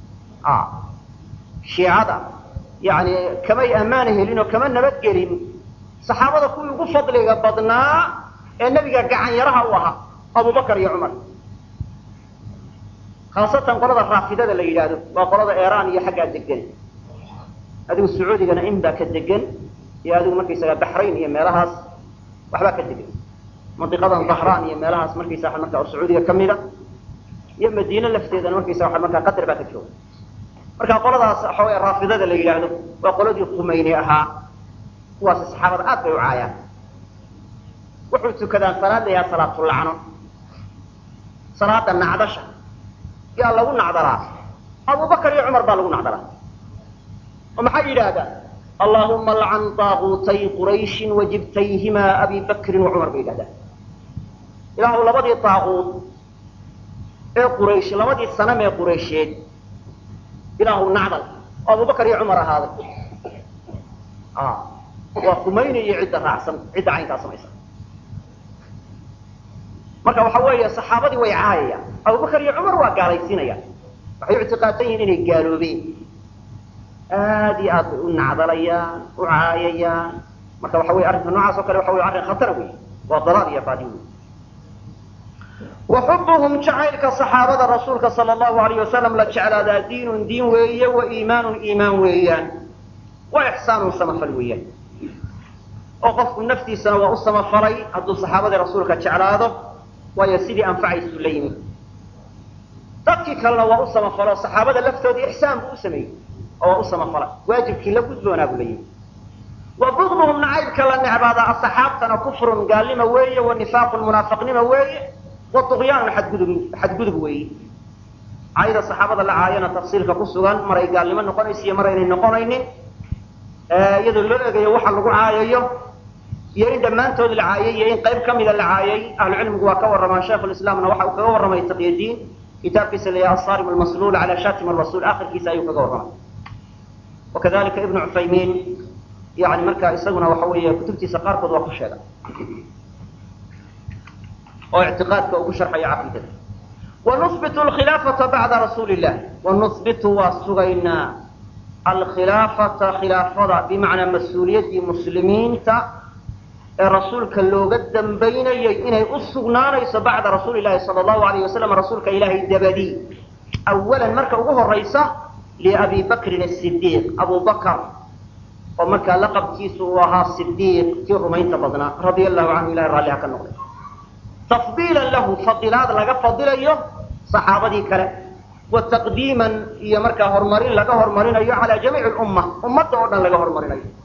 shiicada yani kamay ammaana helin oo kama nabadgelin saxaabada kuwii ugu fadliga badnaa ee nebiga gacan yaraha u ahaa abubakar iyo cumar khaasatan qolada raafidada la yidhaahdo waa qolada iran iyo xaggaa degan adigu sacuudigana in baa ka degan iyo adigu markaysaga baxrayn iyo meelahaas waxbaa ka degan mandiqadan dahraan iyo meelahaas markaysaa markaa oo sacuudiga kamida iyo madiine lafteedana markaysa waa markaa qatar baa ka jooga marka qoladaas waxa wey raafidada la yidhaahdo waa qoladii khumayni ahaa kuwaasi saxaabada aad bay u caayaan wuxuu tukadaan salaad la yahaa salaatulacno salaada nacdasha yaa lagu nacdalaa abubakar iyo cumar baa lagu nacdalaa oo maxay yidhaahdaan allahuma lcan daaguutay qurayshin wajibtayhimaa abi bakrin wa cumar bay yidhahdaan ilaahu labadii daaquud ee quraysh labadii sanam ee quraysheed ilaahu nacdal oo abubakar iyo cumar ahaaday waa kumaynayo cidda raacsan cidda caynkaa samaysa marka waxa weeye saxaabadii way caayayaan abubakar iyo cumar waa gaalaysiinayaan waxay u ictiqaadsan yihiin inay gaaloobeen aad iyo aad bay u nacdalayaan u caayayaan marka waxa wey arrinka noocaas oo kale waxa wey arrin khatara wey waa dalaal iyo baadi wey waxubuhum jacaylka saxaabada rasuulka sala allahu alayh wasalam la jeclaadaa diinun diin weeye wa iimaanun iimaan weeyaan wa ixsaanun samafal weeyaan oo qofku naftiisana waa u samafalay hadduu saxaabadii rasuulka jeclaado waayo sidii anfacaysu la yimi dadkii kalena waa u samafalo saxaabada laftoodii ixsaan buu u sameeyey oo waa u samafalay waajibkii la gudboonaa buu la yimi wa bugduhum nacaybka la necbaadaa asaxaabtana kufrun gaalnima weeye wa nifaaqun munaafiqnima weeye wa duqyaanun xadgudub xadgudub weeye caayada saxaabada la caayana tafsiilka ku sugan maray gaalnimo noqonaysa iyo maraynay noqonaynin iyadoo loo egayo waxa lagu caayayo iyo in dhammaantood la caayay iyo in qayb kamida la caayay ahlucilmigu waa ka warramaan shaikhulislaamna waxa uu kaga warramay taqyadiin kitaabkiisa la yaha asarim almasluul cala shatim rasuul akhirkiisa ayuu kaga warramay wakadalika ibnu cuthaymiin yani markaa isaguna waxa weeye kutubtiisa qaarkood waa ku sheega oo ictiqaadka uu ku sharxayo caqiidada wanusbitu alkhilaafata bacda rasuuli illah wanusbitu waa sugaynaa alkhilaafata khilaafada bimacnaa mas-uuliyaddii muslimiinta ee rasuulka looga dambaynayay inay u sugnaanayso bacda rasuuli llahi sala allahu alayh wasalam rasuulka ilaahay dabadii awalan marka ugu horaysa liabi bakrin asidiiq abu bakar oo markaa laqabkiisu uu ahaa sidiiq kii rumaynta badnaa radia allahu canhu ilahay raalliha ka noqday tafdiilan lahu fadilaad laga fadilayo saxaabadii kale wataqdiiman iyo markaa horumarin laga horumarinayo calaa jamiici lumma ummadda oo dhan laga horumarinayo